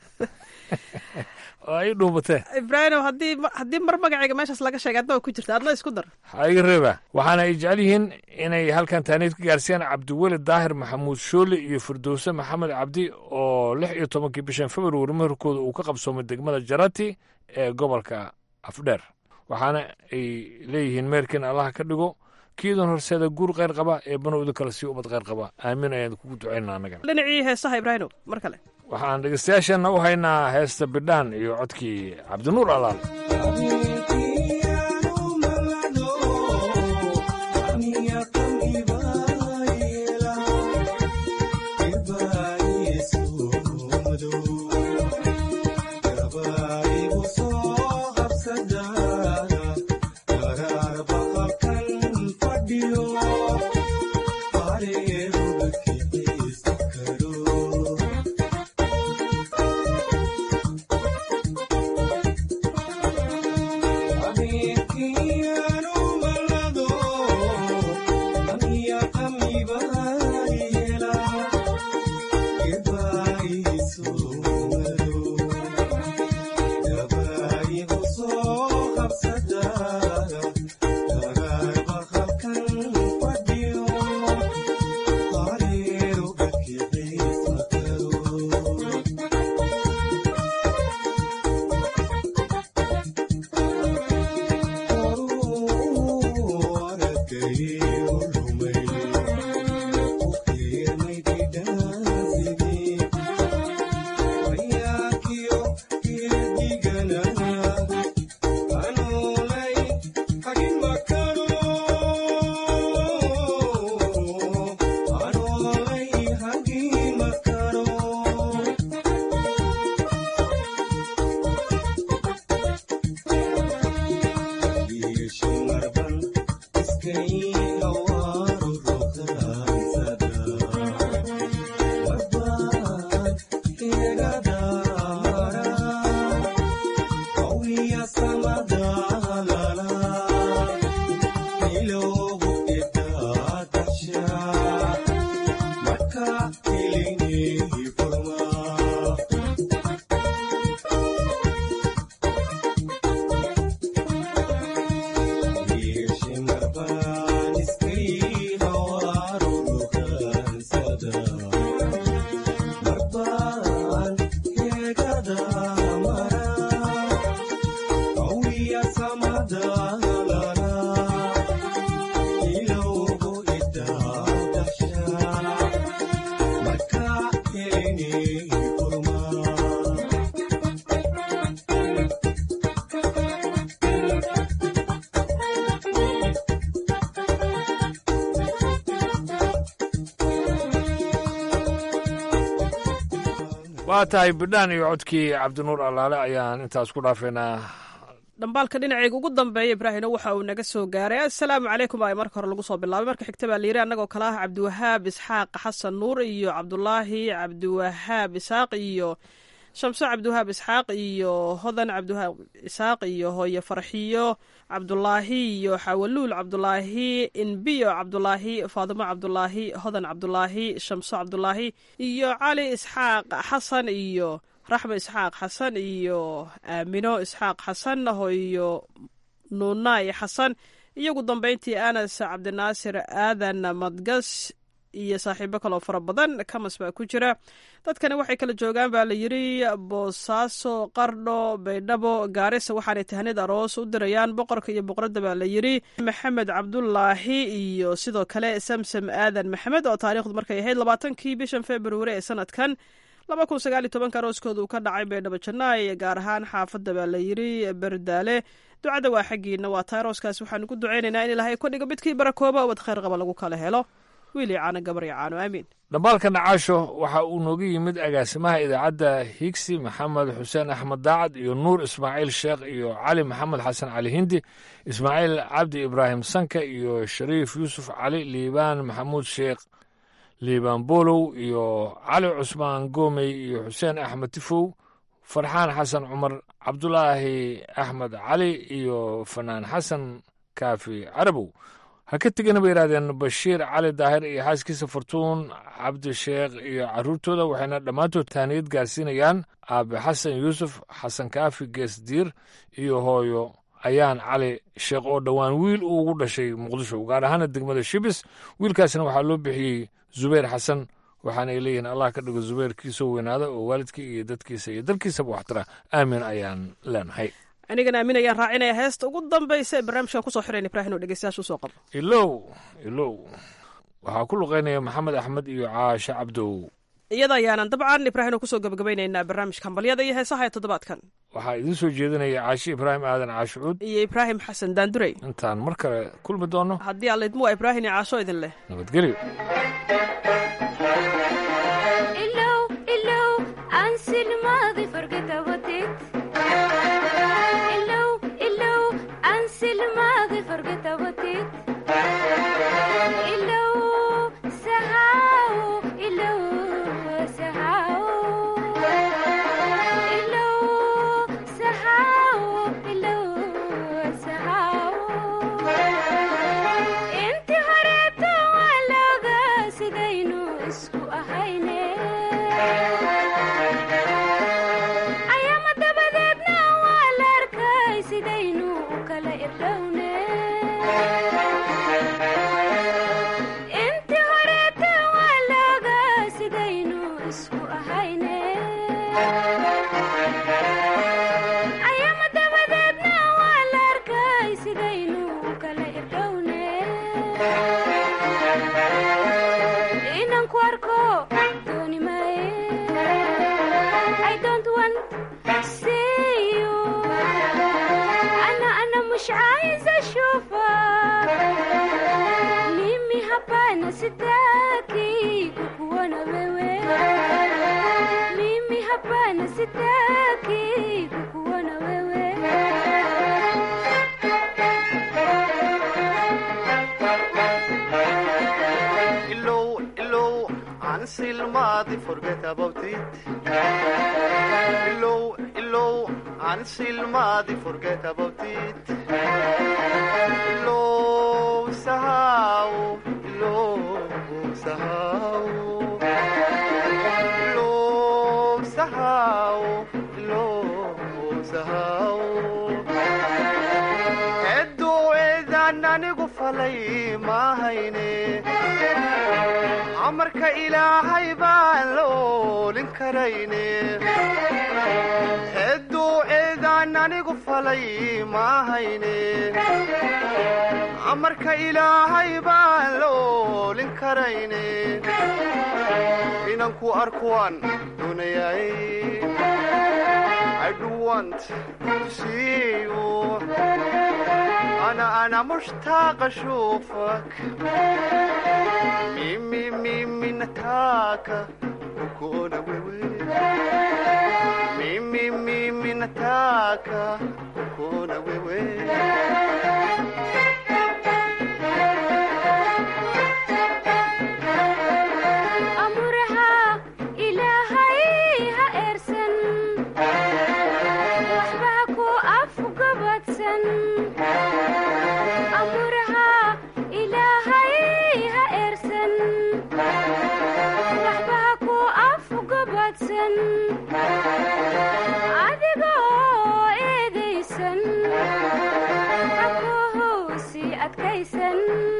oo ay dhuubatee ibraahim haddii haddii mar magacayga meeshaas laga sheegay adna waa ku jirta adna isku dar ha iga reeba waxaana ay jecel yihiin inay halkan taaniid ka gaarsiiyaan cabdiweli daahir maxamuud shoole iyo firdowse maxamed cabdi oo lix iyo tobankii bishan februari meherkooda uu ka qabsoomay degmada jarati ee gobolka afdheer waxaana ay leeyihiin meherkiin allaha ka dhigo kiidan horseeda guur kheyr qaba ee banowda kale sii ubad kheyr qaba aamin ayaan kugu ducaynaa annaga dhinacii heesaha ibraahino mar kale waxaan dhegeystayaasheenna u haynaa heesta bidhaan iyo codkii cabdinuur alaal Amiga waa tahay bidhaan iyo codkii cabdinuur allaale ayaan intaas ku dhaafaynaa dhambaalka dhinaceyga ugu dambeeya ibraahino waxa uu naga soo gaaray assalaamu calaykum aa marka hore lagu soo bilaabay marka xigta baa layiri annagoo kale ah cabdiwahaab isxaaq xasan nuur iyo cabdulaahi cabdiwahaab isxaaq iyo shamso cabdiwahaab isxaaq iyo hodan cabdiwahaab isxaaq iyo hooye farxiyo cabdulaahi iyo xawaluul cabdulaahi inbiyo cabdulaahi faadimo cabdulaahi hodan cabdulaahi shamso cabdulaahi iyo cali isxaaq xasan iyo raxmo isxaaq xasan iyo aamino isxaaq xasan iyo nuunaay xasan iyo ugu dambeyntii anas cabdinaasir aadan madgas iyo saaxiibo kaloo fara badan kamas baa ku jira dadkani waxay kala joogaan baa la yiri boosaaso qardho baydhabo gaarisa waxaanay tahnid aroos u dirayaan boqorka iyo boqoradda baa la yiri maxamed cabdulaahi iyo sidoo kale samsam aadan maxamed oo taariikhdu markay ahayd labaatankii bishan februari ee sanadkan laba kun sagaal iyo tobanka arooskooda uu ka dhacay baydhabo jannaay gaar ahaan xaafadda baa la yiri berdaale ducada waa xaggiina waa tahay arooskaas waxaanu ku ducaynaynaa in ilaahay ka dhigo midkii barakooba ubad khayr qaba lagu kala helo wiil iyo caano gabar iyo caano aamiin dhambaalka nacaasho waxa uu nooga yimid agaasimaha idaacadda higsi maxamed xuseen axmed daacad iyo nuur ismaaciil sheekh iyo cali maxamed xasan cali hindi ismaaciil cabdi ibraahim sanka iyo shariif yuusuf cali liibaan maxamuud sheekh liibaan boolow iyo cali cusmaan goomey iyo xuseen axmed tifow farxaan xasan cumar cabdulaahi axmed cali iyo fanaan xasan kaafi carabow ha ka tegana bay yidhahdeen bashiir cali daahir iyo xaaskiisa fartuun cabdisheekh iyo carruurtooda waxayna dhammaantood taaniyad gaarsiinayaan aabe xasan yuusuf xasan kaafi geesdiir iyo hooyo ayaan cali sheekh oo dhowaan wiil uu ugu dhashay muqdisho gaar ahaana degmada shibis wiilkaasna waxaa loo bixiyey zubayr xasan waxaana ay leeyihiin allah ka dhigo zubayrkiisoo weynaada oo waalidkii iyo dadkiisa iyo dalkiisaba waxtara aamin ayaan leenahay anigana aamin ayaan raacinaya heesta ugu dambaysa ee barnaamijkan kusoo xirayn ibrahin oo dhegeystayaasha usoo qabo ilow ilow waxaa ku luqaynaya maxamed axmed iyo caashe cabdow iyada ayaanan dabcan ibrahin oo kusoo gabagabaynaynaa barnaamijka hambalyada iyo heesaha ee toddobaadkan waxaa idiin soo jeedinaya caashe ibraahim aadan caashucuud iyo ibraahim xasan daandurey intaan mar kale kulmi doono haddii alla idmu waa ibrahin iyo caasho idin leh nabadgelyo inti horeeto waa looga sidaynu ku arko dooni maaye I don't want see you أنا أنا مش عايزة أشوفك mimi hapana sitaki kukuona wewe mimi hapana sitaki kukuona wewe Illow, illow, until Madi forget about it. Illow, illow, until Madi forget about it. Illow, sahau, illow, sahau. Illow, sahau, illow, sahau. Eedduuceedaan anigu falay maahayne amarka ilaahay baan la oolin karayne eedduuceedaan anigu falay maahayne amarka ilaahay baan la oolin karayne inanku arkuwaan doonayay I do want to see you أنا أنا مشتاق أشوفك ميمي ميمي نتاكا وكونا ويوي ميمي ميمي نتاكا وكونا ويوي amuraha ilaahay ha eersan waxba ha ku afgabadsan amuraha ilaahay ha eersan waxba ha ku afgabadsan adigoo eedaysan ha ku hoosi adkaysan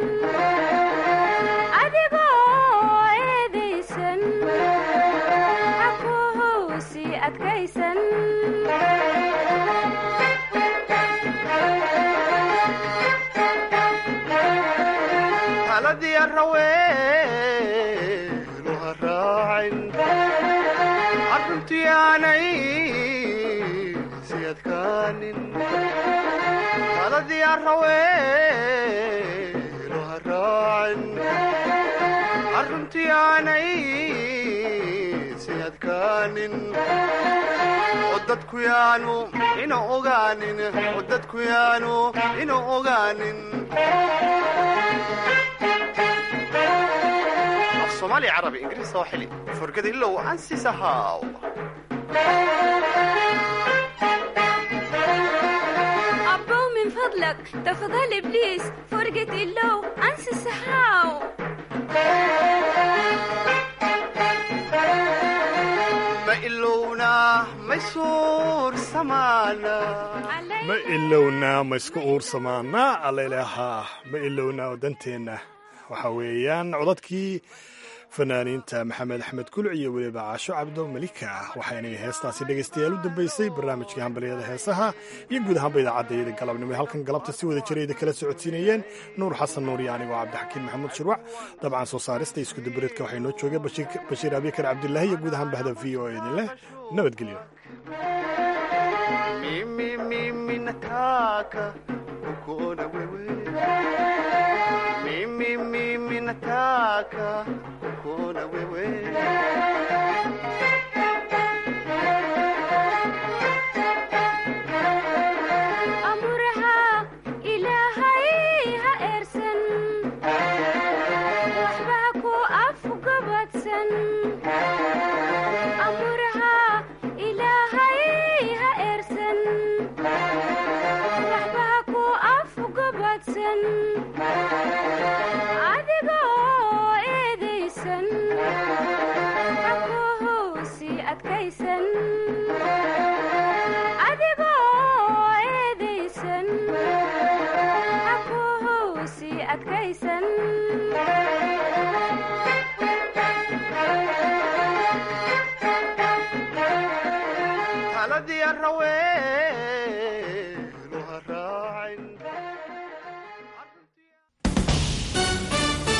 adigoo eedaysan ha ku hoosi adkaysan taladii araweenu ha raacin arruntii aanay si adkaanin taladii araweenu ha raacin arruntii aanay si adkaanin oo dadku yaanu ina ogaanin oo dadku yaanu ina ogaanin af soomaali carabi ingiriis sooxili furgada ilow ansi sahaaw abbow min fadlak tafadhal ibliis forget ilow ansi saxaaw ma ilowna ma suur samaana ma ilowna ma isku uursamaana allailahaa ma ilowna danteenna waxaa weeyaan codadkii fanaaniinta maxamed axmed kuluc iyo weliba caasho cabdo malika waxaynay heestaasi dhegaystayaal u dambaysay barnaamijkii hambalyada heesaha iyo guud ahaanba idaacadayada galabnimo ee halkan galabta si wada jirayda kala socodsiinayeen nuur xasan nuur iyo anigoo cabdixakiin maxamuud shirwac dabcan soo saarista iskudabareedka waxay noo joogeen bashiir abikar cabdilaahi iyo guud ahaan bahda v o e idin leh nabadgelyo mimi mimi nataka kukuona wewe mimi mimi nataka kukuona wewe